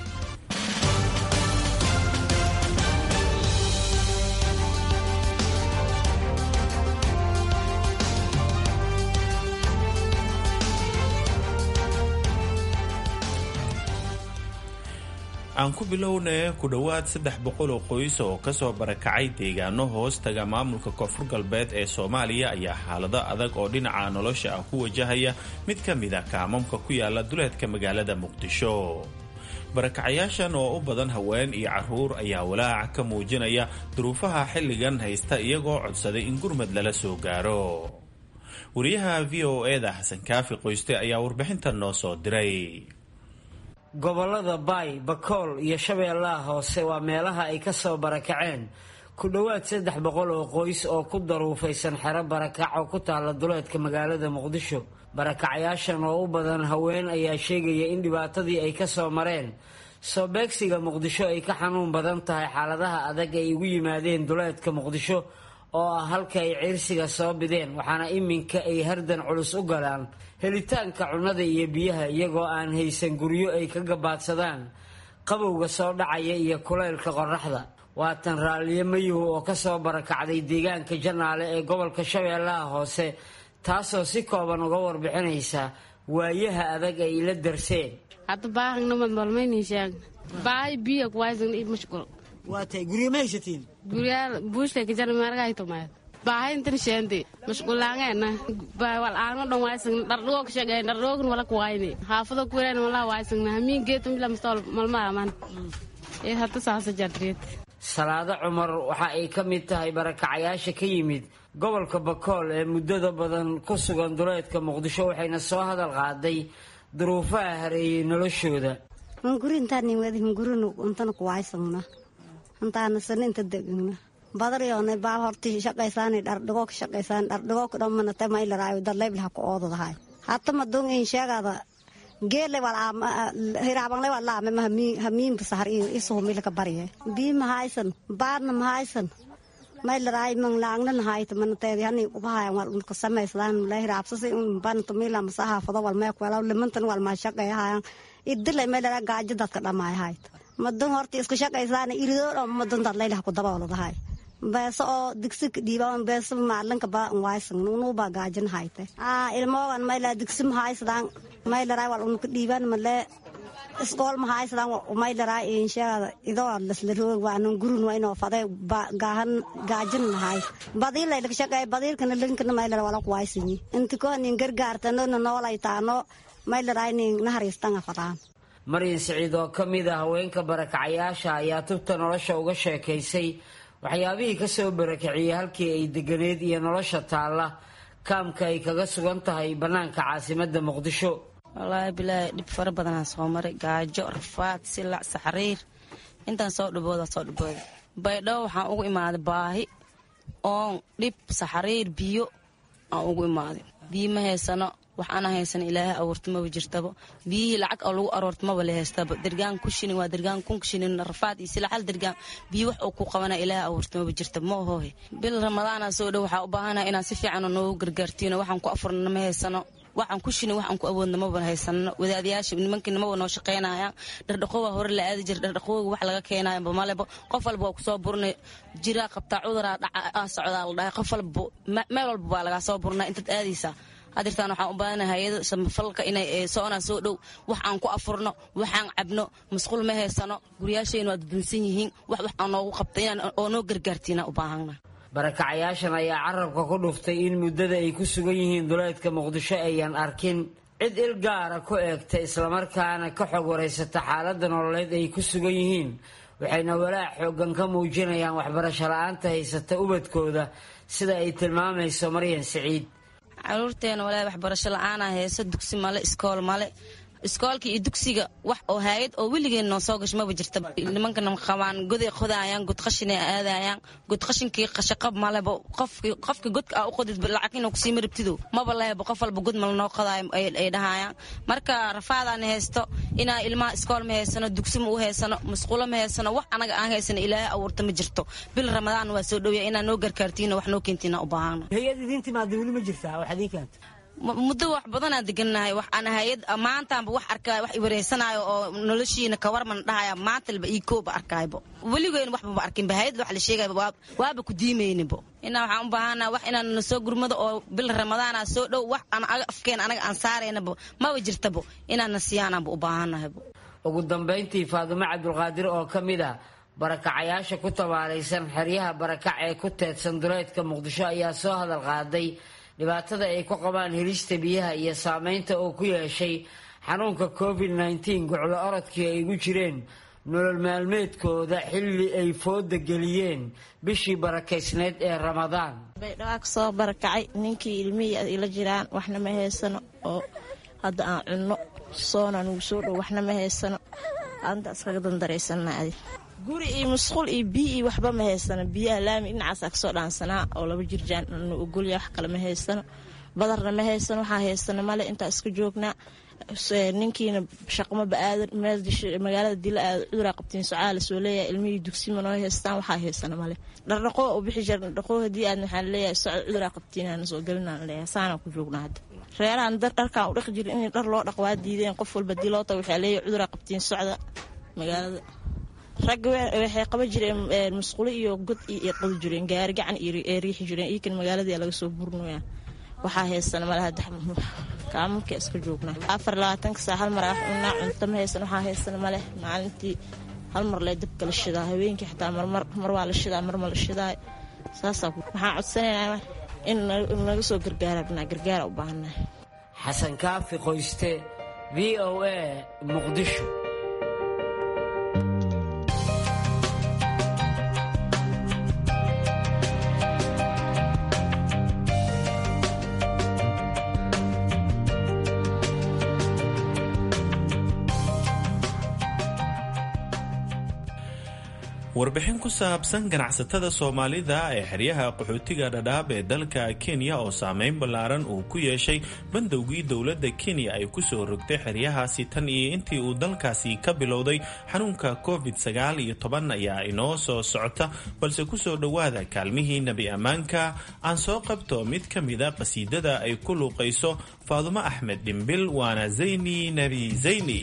aan ku bilownay ku dhowaad saddex boqol oo qoys oo kasoo barakacay deegaano hoostaga maamulka koonfur galbeed ee soomaaliya ayaa xaalado adag oo dhinaca nolosha ah ku wajahaya mid ka mid a kaamamka ku yaala duleedka magaalada muqdisho barakacayaashan oo u badan haween iyo caruur ayaa walaaca ka muujinaya duruufaha xilligan haysta iyagoo codsaday in gurmad lala soo gaaro wariyaha v o eda xasan kaafi qoyste ayaa warbixintan noo soo diray gobollada baay bakool iyo shabeellaha hoose waa meelaha ay ka soo barakaceen ku dhowaad saddex boqol oo qoys oo ku daruufaysan xero barakac oo ku taalla duleedka magaalada muqdisho barakacayaashan oo u badan haween ayaa sheegaya in dhibaatadii ay ka soo mareen soo beegsiga muqdisho ay ka xanuun badan tahay xaaladaha adag ay ugu yimaadeen duleedka muqdisho oo ah halka ay ciirsiga soo bideen waxaana iminka ay hardan culus u galaan helitaanka cunnada iyo biyaha iyagoo aan haysan guryo ay ka gabaadsadaan qabowga soo dhacaya iyo kulaylka qoraxda waatan raalliyo mayuhu oo kasoo barakacday deegaanka janaale ee gobolka shabeellaha hoose taasoo si kooban uga warbixinaysa waayaha adag ay la darseen waatay guryo ma haysatiin guryaal buushta kajar margaytomay baahayntan sheente mashqulaangeena walaano dhan waaysan dhardhugoo ka shaqeyn dhardhugoogn wala kuwayne haafado kuwireen wala waaysan hamiin geetum bila mastol malmaaman ee hata saasa jadreed salaado cumar waxa ay ka mid tahay barakacayaasha ka yimid gobolka bakool ee muddada badan ku sugan duleedka muqdisho waxayna soo hadal qaaday duruufaha hareeyey noloshooda intaanasaninta degna badaryoona baal horti shaqaysaani dhardhigo ka shaqaysaan dhardhigo ka dhammanate maylaraayo dadlaybil ha ku oodadahay hata madung in sheegada geele wal hiraabangle wal laame ma hamiimba sahar iyo isuhumila ka barye bii mahaysan baadna mahaysan maylaraay mang laangna nahayta manateedi hani ubahayan wal unka samayslaan la hiraabsasi un banto mila masaha fado wal meek wala limantan wal ma shaqeeyahayan idilay maylaraa gaajo dadka dhamaayahayta madun horta isku shaqaysaana iridoodho madun dadlaylah ku dabooladahay beeso oo digsi dhiiban beeso maalinka ba waysan nunuba gaajan hayte aa ilmoogan mayla digsi mahaysadaan maylaraa wal unuka dhiiban male iskool mahaysadaan maylaraa inshaada idoo lasla roog waanan gurun waa inoo faday gaahan gaajan nahay badiilay laga shaqeey badiilkana linkana maylara wala kuwaysanyi inti kohanin gargaartanona noolay taano maylaraynin nahariistanga fadaan maryan siciid oo ka mid a haweenka barakacayaasha ayaa tubta nolosha uga sheekaysay waxyaabihii ka soo barakiciyey halkii ay deganeed iyo nolosha taalla kaamka ay kaga sugan tahay bannaanka caasimadda muqdisho wallaahi bilaahi dhib fara badanaa soo maray gaajo rafaad silac saxriir intaan soo dhibooda soo dhibooda baydhabo waxaan ugu imaaday baahi oon dhib saxriir biyo aan ugu imaaday biyo ma haysano wax ana haysano ilaahay abuurta maba jirtaba biyihii lacag oo lagu aroorta maba la haystaba dergaan ku shinin waa dergaan kun shinin rafaad iyo silac hal dergaan biyo wax uu ku qabana ilaahay abuurta maba jirta ma ohoohe bil ramadaana soo dhow waxaa u baahanaha inaan si fiican noogu gargaartiino waxaan ku afurna ma haysano waxaan ku shinin waxaan ku awoodna maba haysanno wadaadayaasha nimankii namaba noo shaqaynayaan dhardhaqowaa hore la aadi jira dhardhaqowga wax laga keenayo malebo qof walba waa kusoo burnay jiraa qabtaa cuduraa dhaca socdaa la dhahay qof walba meel walba baa lagaa soo burnaa intaad aadaysaa hadirtaan waxaan u baahana hay-ada samafalka inay soconaa soo dhow wax aan ku afurno waxaan cabno masquul ma haysano guryaashayna waa dudunsan yihiin wax wax aan noogu qabta inaan oo noo gargaartiina u baahana barakacayaashan ayaa carabka ku dhuftay in muddada ay ku sugan yihiin duleedka muqdisho ayaan arkin cid il gaara ku eegta islamarkaana ka xog waraysata xaaladda nololeed ay ku sugan yihiin waxayna walaac xoogan ka muujinayaan waxbarasho la-aanta haysata ubadkooda sida ay tilmaamayso maryan siciid caruurteena walaahi waxbarasho la-aanaa heeso dugsi male iskool male iskoolka iyo dugsiga wax oo haayad oo weligeen noo soo gash maba jirta nimankana qabaan goday qodaayaan godqashinay aadayaan godqashinkii shaqab maleba qofki qofka godka aa u qodid lacag inuu kusii marabtido maba leheba qof walba god mal noo qodaayo ay dhahayaan marka rafaadaan haysto inaa ilmaha iskool ma haysano dugsi ma u haysano masquulo ma haysano wax anaga aan haysano ilaahay abuurta ma jirto bil ramadaan waa soo dhowya inaa noo gargaartiina wax noo keentiina u baahana hay-ad idiin timaada weli ma jirtaa wax idiin keenta muddo wax badanaa degannahay wax aan hay-ad maantaanba wax arkaayo wax iwareysanayo oo noloshiina kawarman dhahaya maantalba ii kooba arkaaybo weligeyn waxbaba arkinba hay-ad wax la sheegaya waaba ku diimaynibo inaa waxaan u baahanaa wax inaan na soo gurmado oo bil ramadaana soo dhow wax aan afkeen anaga aan saaraynabo maba jirtabo inaan na siyaanaanba u baahanahaybo ugu dambayntii faadumo cabdulqaadir oo ka mid ah barakacayaasha ku tabaalaysan xeryaha barakac ee ku teedsan duleedka muqdisho ayaa soo hadal qaaday dhibaatada ay ku qabaan helista biyaha iyo saameynta uu ku yeeshay xanuunka covid nteen guclo orodkii ay ugu jireen nolol maalmeedkooda xilli ay fooda geliyeen bishii barakaysneyd ee ramadaan baydhawaa kasoo barakacay ninkii ilmihii ila jiraan waxna ma haysano oo hadda aan cunno soona nugu soo dhow waxna ma haysano anta iskaga dandaraysanna adi guri iyo musquul iyo biyo iyo waxba ma haysano biyaha laami dhinacaasaa kasoo dhaansanaa oo laba jirjaan nu ogolya wax kale ma haysano badarna ma haysano waxaa haysano male intaa iska joognaa ninkiina shaqmaba aadan magaalada dila aada cuduraa qabtiin socaala soo leeyahay ilmihii dugsima noo haystaan waxaa haysano male dhardhaqoo u bixi jira dhardhaqoo haddii aad waxaan leeyahay socod cuduraa qabtiinaan soo gelinaan leeyahay saanaan ku joognaa hadda reerahan dharkaan u dhaqi jira in dhar loo dhaq waa diideen qof walba diloota waxaa leeyahay cuduraa qabtiin socda magaalada ragga waxay qaban jireen musqulo iyo god iyo qodi jireen gaari gacan ee riixi jireen iikan magaaladii laga soo burnoya waxaa haysana malaha kaamanka iska joognaa afar labaatanka saa hal mar wax cunaa cunto ma haysan waxaa haysana maleh maalintii hal mar lee dabka la shidaa habeenkii xataa marmar mar waa la shidaa mar ma la shidaa saasaa waxaan codsanaynaa in naga soo gargaarabnaa gargaara u baahannahay xasan kaafi qoyste v o a muqdisho warbixin ku saabsan ganacsatada soomaalida ee xeryaha qaxootiga dhadhaab ee dalka kenya oo saameyn ballaaran uu ku yeeshay bandowgii dowladda kenya ay ku soo rogtay xeryahaasi tan iyo intii uu dalkaasi ka bilowday xanuunka covid sagaal iyo toban ayaa inoo soo socota balse kusoo dhowaada kaalmihii nebi ammaanka aan soo qabto mid ka mida qasiidada ay ku luuqayso faadumo axmed dhimbil waana zayni nebi zayni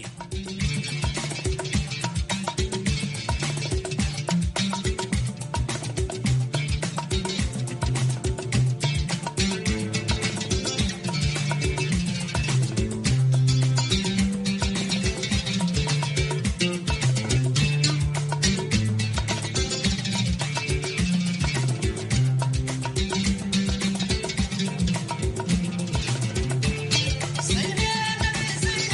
Say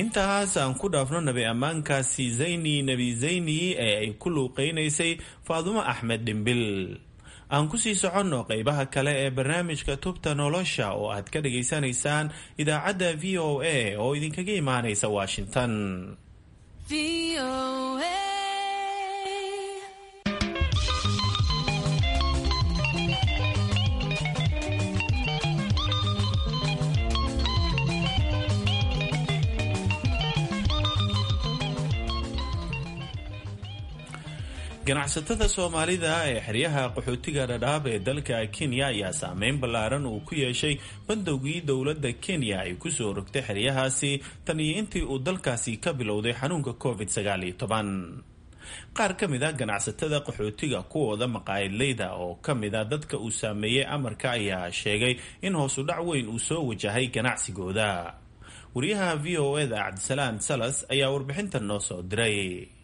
intaas aan ku dhaafno nabi ammaankaasi zayni nebi zayni ee ay ku luuqeynaysay faadumo axmed dhimbil aan kusii soconno qeybaha kale ee barnaamijka tubta nolosha oo aad ka dhageysanaysaan idaacadda v o a oo idinkaga imaanaysa washington ganacsatada soomaalida ee xeryaha qaxootiga dhadhaab ee dalka kenya ayaa saameyn ballaaran uu ku yeeshay bandowgii dowladda kenya ay kusoo rogtay xeryahaasi tan iyo intii uu dalkaasi ka bilowday xanuunka covid sagaaliyo toban qaar ka mid a ganacsatada qaxootiga kuwooda maqaayadleyda oo ka mid a dadka uu saameeyey amarka ayaa sheegay in hoosu dhac weyn uu soo wajahay ganacsigooda wariyaha v o eda cabdisalaan salas ayaa warbixintan noo soo diray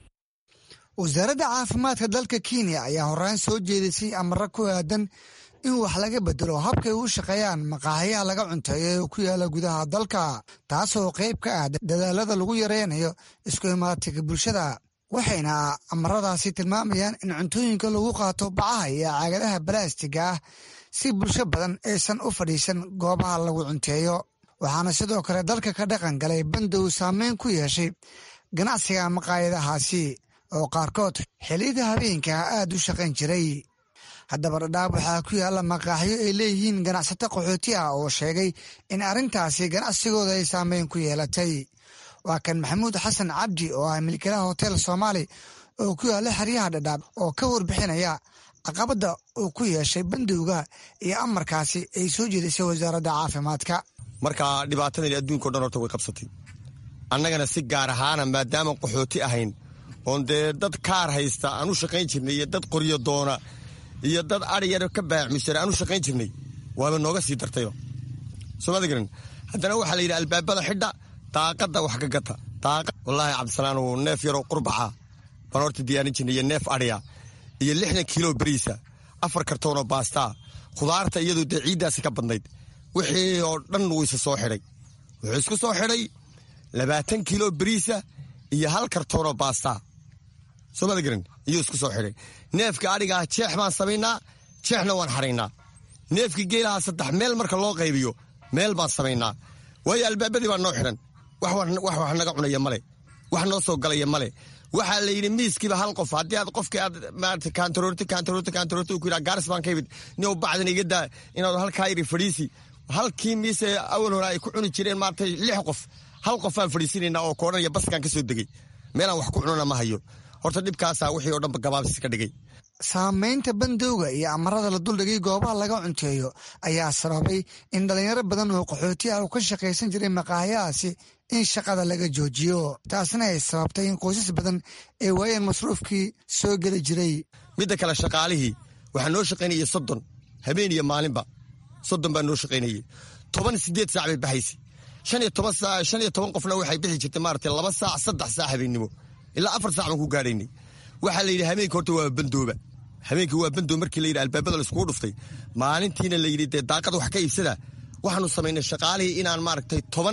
wasaaradda caafimaadka dalka kenya ayaa horaan soo jeedisay amaro ku aadan in wax laga bedelo habkay u shaqeeyaan maqaaxiyaha laga cunteeyo ee ku yaala gudaha dalka taasoo qayb ka ah dadaalada lagu yareynayo isku imaatiga bulshada waxayna amaradaasi tilmaamayaan in cuntooyinka lagu qaato bacaha iyo caagadaha balaastiga ah si bulsho badan aysan u fadhiisan goobaha lagu cunteeyo waxaana sidoo kale dalka ka dhaqan galay bandow saameyn ku yeeshay ganacsiga maqaayadahaasi oo qaarkood xilliyada habeenkaa aad u shaqayn jiray haddaba dhadhaab waxaa ku yaalla maqaaxyo ay leeyihiin ganacsato qaxooti ah oo sheegay in arrintaasi ganacsigooda ay saameyn ku yeelatay waa kan maxamuud xasan cabdi oo ah milkilaha hotel soomaali oo ku yaalla xeryaha dhadhaab oo ka warbixinaya caqabadda uu ku yeeshay bandowga iyo amarkaasi ay soo jeedisay wasaaradda caafimaadka marka dhibaatadani adduunkao dhan horta way qabsatay annagana si gaar ahaana maadaama qaxooti ahayn oon dee dad kaar haysta aan u shaqayn jirnay iyo dad qoryo doona iyo dad aryar ka baacmisara aan u shaqayn jirnay waaba nooga sii dartayba soomada garan haddana waxaa la yidhi albaabada xidha daaqadda wax ka gata wallaahi cabdisalaanow neef yaroo qurbaxa baan horta diyaarin jirnay iyo neef adhya iyo lixdan kiilo beriisa afar kartoonoo baastaa khudaarta iyadoo dee ciiddaasi ka badnayd wixii oo dhan wuyse soo xidhay wuxuu isku soo xidhay labaatan kiilo beriisa iyo hal kartoonoo baastaa soomada garan iyuu isku soo xidhay neefka adhigaah jeex baan samaynaa jeexna waan xadhaynaa neefka geelaha saddex meel marka loo qaybiyo meel baan samaynaa waayo albaabadii baa noo xidhan wax wax naga cunaya male wax noo soo galaya male waxaa la yidhi miiskiiba hal qof haddii aad qofkii aad maarata kaantaroorti kaantaroorti kaantaroorti uu ku yidhaha gaaris baan ka yimid nin bacdan iga daa inaad halkaa yidhi fadhiisi halkii miise awal hore ay ku cuni jireen maarata lix qof hal qofaan fadhiisinaynaa oo koodhanaya baskaan ka soo degay meelaan wax ku cunana ma hayo horta dhibkaasaa wixii oo dhanba gabaabsis ka dhigay saamaynta bandowga iyo amarada la duldhigay goobaha laga cunteeyo ayaa sababay in dhalinyaro badan oo qaxooti ah uu ka shaqaysan jiray maqaayahaasi in shaqada laga joojiyo taasna ay sababtay in qoysas badan ay waayeen masruufkii soo geli jiray midda kale shaqaalihii waxaa noo shaqaynayay soddon habeen iyo maalinba soddon baa noo shaqaynayay toban sideed saac bay baxaysay shan iyo toban saac shan iyo toban qofna waxay bixi jirtay maaragtay laba saac saddex saac habeennimo ilaa afar saac baan ku gaadhaynay waxaa la yidhi habeenka horta waa bandooba habeenkii waa bandoob markii la yidhi albaabada laiskugu dhuftay maalintiina la yidhi dee daaqada wax ka iibsada waxaanu samaynay shaqaalihii inaan maaragtay toban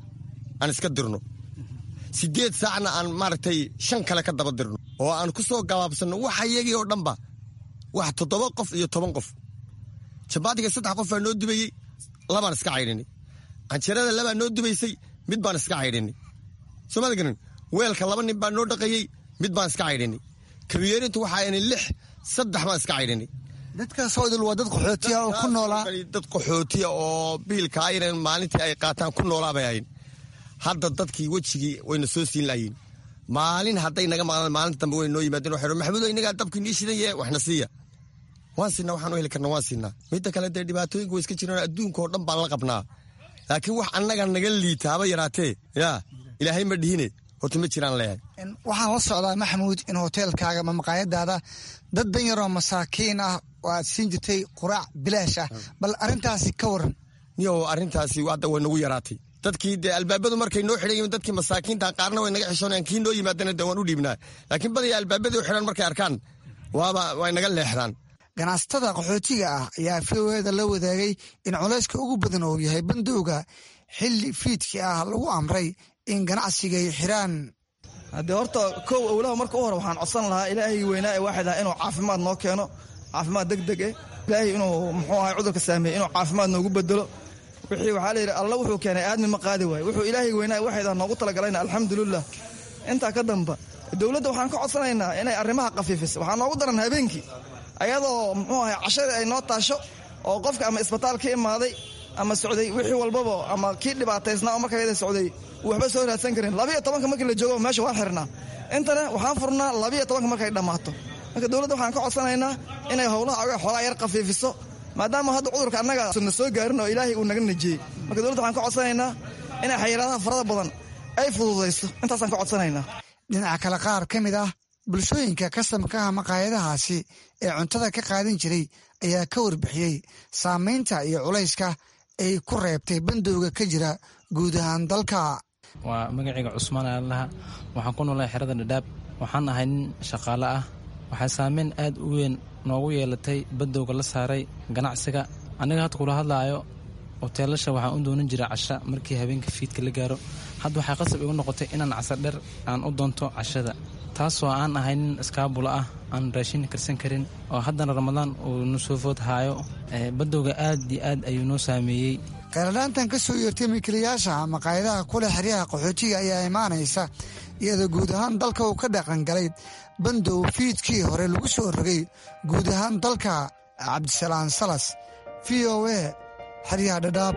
aan iska dirno sideed saacna aan maaragtay shan kale ka daba dirno oo aan ku soo gabaabsanno waxa iyagii oo dhanba wax toddoba qof iyo toban qof jabaatiga saddex qof baa noo dubayey labaan iska caydhinay canjeerada labaa noo dubaysay mid baan iska caydhinay soomada garan weelka laba nin baa noo dhaqayey mid baan iska caydhinay kabiyeerintu waxaa inay lix saddex baan iska caydhinay dadkaasoo idil waa dad qaxootiya oo ku noolaa dad qaxootiya oo biilka aynan maalintii ay qaataan ku noolaa bay ahayn hadda dadkii wejigii wayna soo siin lahayiin maalin hadday naga maqlaan maalinta dambe way noo yimaadeen waxay maxamuudo inagaa dabkii nii shidan yahe waxna siiya waan siinaa waxaan u heli karna waan siinaa midda kale dee dhibaatooyinka way iska jiraan adduunka oo dhan baan la qabnaa laakiin wax annaga naga liita haba yaraatee yaa ilaahay ma dhihine horta ma jiraan leeyahay waxaan la socdaa maxamuud in hoteelkaaga ma maqaayadaada dad dan yaroo masaakiin ah oo aad siin jirtay quraac bilaash ah bal arrintaasi ka waran niyo arrintaasi hadda way nagu yaraatay dadkii dee albaabadu markay noo xidhan yihiin dadkii masaakiinta qaarna way naga xishoonayaan kii noo yimaadana dee waan u dhiibnaa laakiin badaya albaabadii u xidhan markay arkaan waaba way naga leexdaan ganacsatada qaxootiga ah ayaa v o eda la wadaagay in culayska ugu badan uu yahay bandowga xilli fiidkii ah lagu amray in ganacsiga ay xiraan haddee horta kow owlaha marka u hore waxaan codsan lahaa ilaahay weynaa ee waaxid ah inuu caafimaad noo keeno caafimaad deg deg eh ilaahay inuu muxuu ahay cudurka saameeyey inuu caafimaad noogu bedelo wixii waxaa layidhi alla wuxuu keenay aadmi ma qaadi waaye wuxuu ilaahay weynaa ee waaxid ah noogu talagalayna alxamdulilah intaa ka damba dowladda waxaan ka codsanaynaa inay arrimaha khafiifiso waxaa noogu daran habeenkii ayadoo muxuu ahay cashadii ay noo taasho oo qofka ama isbitaal ka imaaday ama socday wixii walbaba ama kii dhibaataysnaa oo markayada socday waxba soo raadsan karin labiyo tobanka markii la joogo meesha waan xirnaa intana waxaan furnaa labiyo tobanka markay dhammaato marka dowladda waxaan ka codsanaynaa inay howlaha oga xoogaa yar khafiifiso maadaama hadda cudurka annaga na soo gaarin oo ilaahay uu naga najiyey marka dowladda waxaan ka codsanaynaa inay xayiraadaha farada badan ay fududayso intaasaan ka codsanaynaa dhinaca kale qaar ka mid ah bulshooyinka kasamka ah maqaayadahaasi ee cuntada ka qaadan jiray ayaa ka warbixiyey saamaynta iyo culayska ay ku reebtay bandowga ka jira guud ahaan dalka waa magacayga cusmaan aalaha waxaan ku noolahay xerada dhadhaab waxaan ahay nin shaqaale ah waxaa saameyn aad u weyn noogu yeelatay bandowga la saaray ganacsiga aniga hadda kula hadlaayo hoteelasha waxaan u doonan jiray casha markii habeenka fiidka la gaaro hadda waxay qasab igu noqotay inaan casadher aan u doonto cashada taasoo aan ahay nin iskaabula ah aan raashin karsan karin oo haddana ramadaan uu nusoofood haayo badowga aad iyo aad ayuu noo saameeyey kheyradhaantan ka soo yeertay milkiilayaasha maqaayadaha kule xeryaha qaxootiga ayaa imaanaysa iyadoo guud ahaan dalka uu ka dhaqan galay bandow fiidkii hore lagu soo rogay guud ahaan dalka cabdisalaan salas v o a xeryaha dhadhaab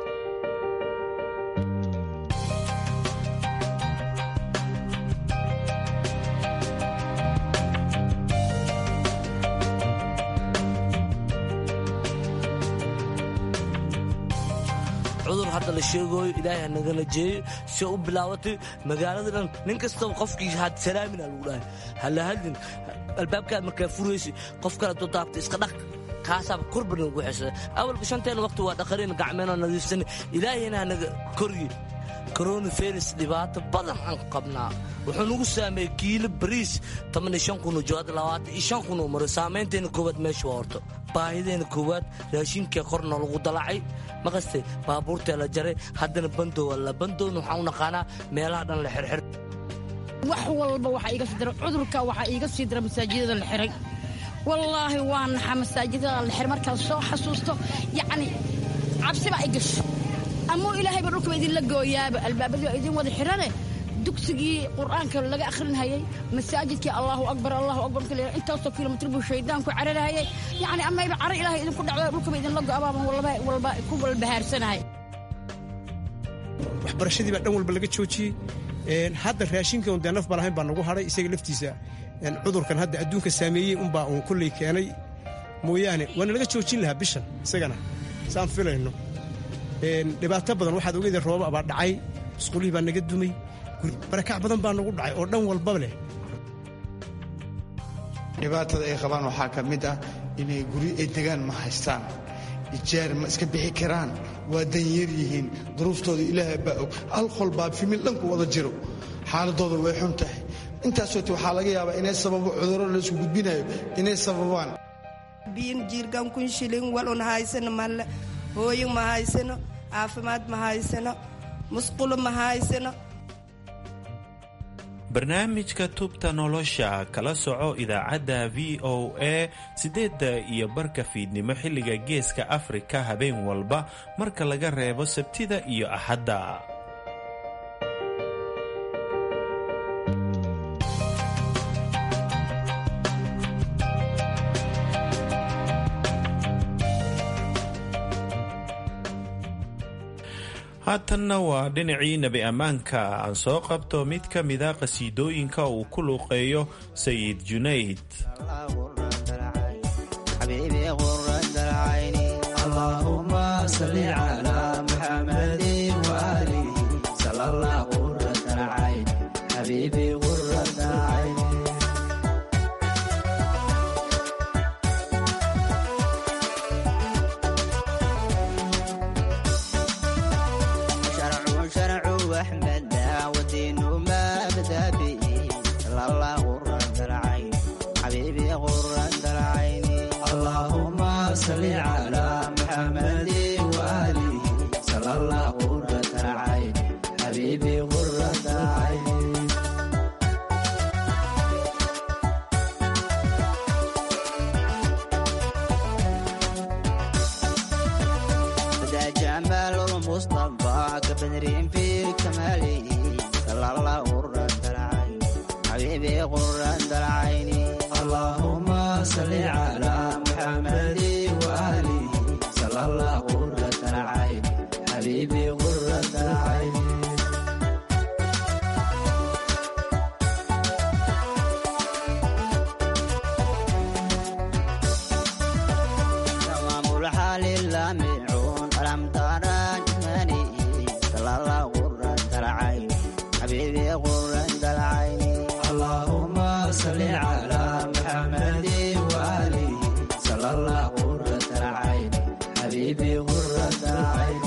cudur hadda la sheegooyo ilaahay hanagala jeeyo si u bilaabatay magaalada dhan nin kastaba qofkii had salaamina lagu dhahay hala hadlin albaabkaad markaa furaysa qof kale doo daabta iska dhaq kaasaaba korban ugu xesada awalba shanteena waqti waa dhaqareen gacmeena nadiifsan ilaahayna hanaga koryi coronavirus dhibaato badan aan qabnaa wuxuu nagu saameeyey kiilo bariis toban iyo shan kunoo jooada labaatan iyo shan kunoo maro saamaynteena koowaad meesha waa horto baahideena koowaad raashinkee korna lagu dalacay maqaste baabuurtee la jaray haddana bandowa la bandowna waxaan u naqaanaa meelaha dhan la xirxir wax walba waxaa iiga sii dira cudurka waxaa iiga sii dira masaajidada la xiray wallaahi waa naxa masaajidada la xiray markaan soo xasuusto yacni cabsi baa i gasho amuu ilaahayba dhulkaba idinla gooyaaba albaabadii waa idin wada xirane dugsigii qur'aanka laga akhrinhayay masaajidkii allahu akbar allahu akbar marka la intaasoo kilomitr buu shaydaanku cararahayay yacni amayba caro ilaahay idinku dhacdo dhulkaba idinla go'abaaban walba walba ku walbahaarsanahay waxbarashadii baa dhan walba laga joojiyey hadda raashinkan dee naf baan ahayn baa nagu hadhay isaga laftiisa cudurkan hadda adduunka saameeyey unbaa uun kolley keenay mooyaane waana laga joojin lahaa bishan isagana saan filayno dhibaato badan waxaad ogeydeen rooba baa dhacay musqulihii baa naga dumay barakac badan baa nagu dhacay oo dhan walba leh dhibaatada ay qabaan waxaa ka mid ah inay guryo ay degaan ma haystaan ijaar ma iska bixi karaan waa danyar yihiin duruuftooda ilaahay baa og alqol baa fimil dhanku wada jiro xaaladooda way xun tahay intaasoote waxaa laga yaabaa inay sababo cudurro laysku gudbinayo inay sababaan biin jiirgan kun shilin walun haysano malle hooyo ma haysano caafimaad ma haysano musqulo ma haysano barnaamijka tubta nolosha kala soco idaacadda v o a siddeedda iyo barka fiidnimo xilliga geeska afrika habeen walba marka laga reebo sabtida iyo axadda haatanna waa dhinacii nebi ammaanka aan soo qabto mid ka mida qhasiidooyinka uu ku luuqeeyo sayid junayd حبيبي غر صل على محمد وآله صلى الله قرة العين حبيبي قرة العين تمام الحال اللامعون ألم ترى جمالي صلى الله قرة العين حبيبي قرة العين اللهم صل على محمد وآله صلى الله قرة العين حبيبي قرة العين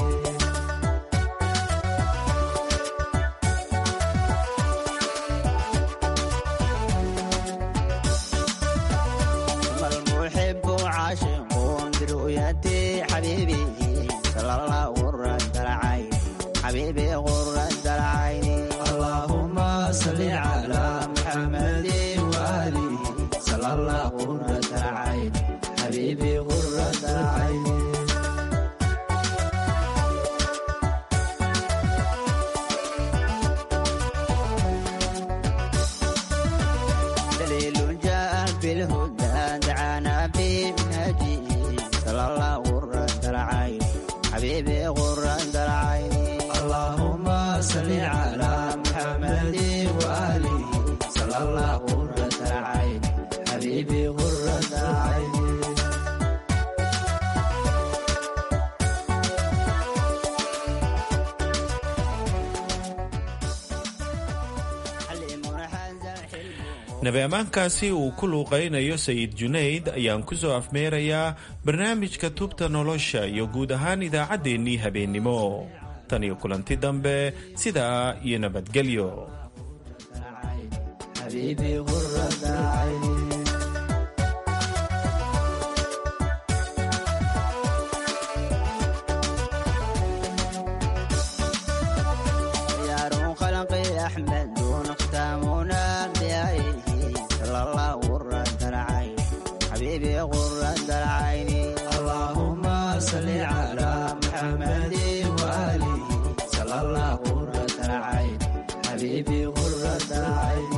ثم المحب عاشق برؤيتي حبيبي صلى الله قرة العين حبيبي قرة العين اللهم صل على محمد وآله صلى الله قرة العين حبيبي قرة العين دليل جاء بالهدى دعانا بمنهجه صلى الله قرة العين حبيبي قرة العين اللهم صل على محمد وآله صلى الله قرة العين حبيبي قرة العين nabi ammaankaasi uu ku luuqaynayo sayid junayd ayaan ku soo afmeerayaa barnaamijka tubta nolosha iyo guud ahaan idaacaddeenii habeennimo tan iyo kulanti dambe sidaa iyo nabadgelyo حبيبي قرة العين خيار خلقي أحمد دون ختامنا بأيه صلى الله قرة العين حبيبي قرة العين اللهم صل على محمد وآله صلى الله قرة العين حبيبي قرة العين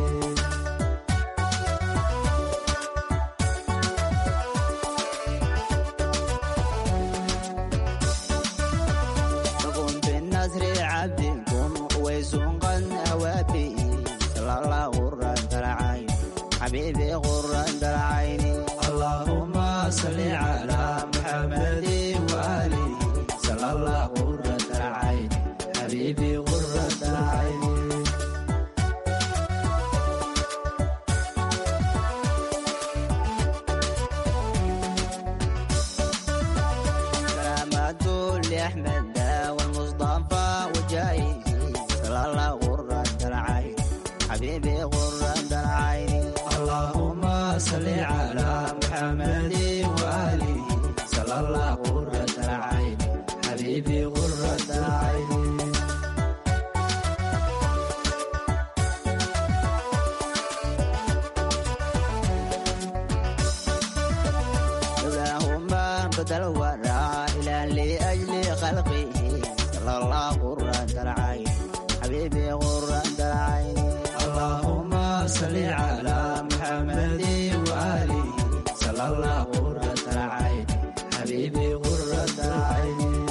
فقم بالنصر عبدكم ويس قد أوابي صلى الله قرة العين حبيبي قرة العين اللهم صل على محمد وآله صلى الله قرة العين حبيبي قرة العين سلامات لأحمد والمصطفى وجايه صلى الله قرة العين حبيبي قرة العين اللهم صل على محمد وآله صلى الله قرة العين حبيبي قرة العين لولاهما بدل الورى إلى لأجل خلقه صلى الله قرة العين حبيبي قرة العين اللهم صل على محمد وآله صلى الله قرة العين حبيبي قرة العين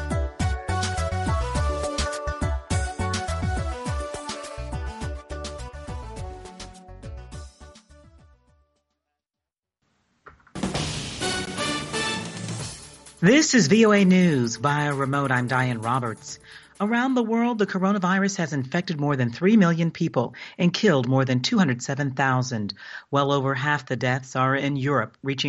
This is VOA News. Via remote, I'm Diane Roberts. Around the world, the coronavirus has infected more than 3 million people and killed more than 207,000. Well over half the deaths are in Europe, reaching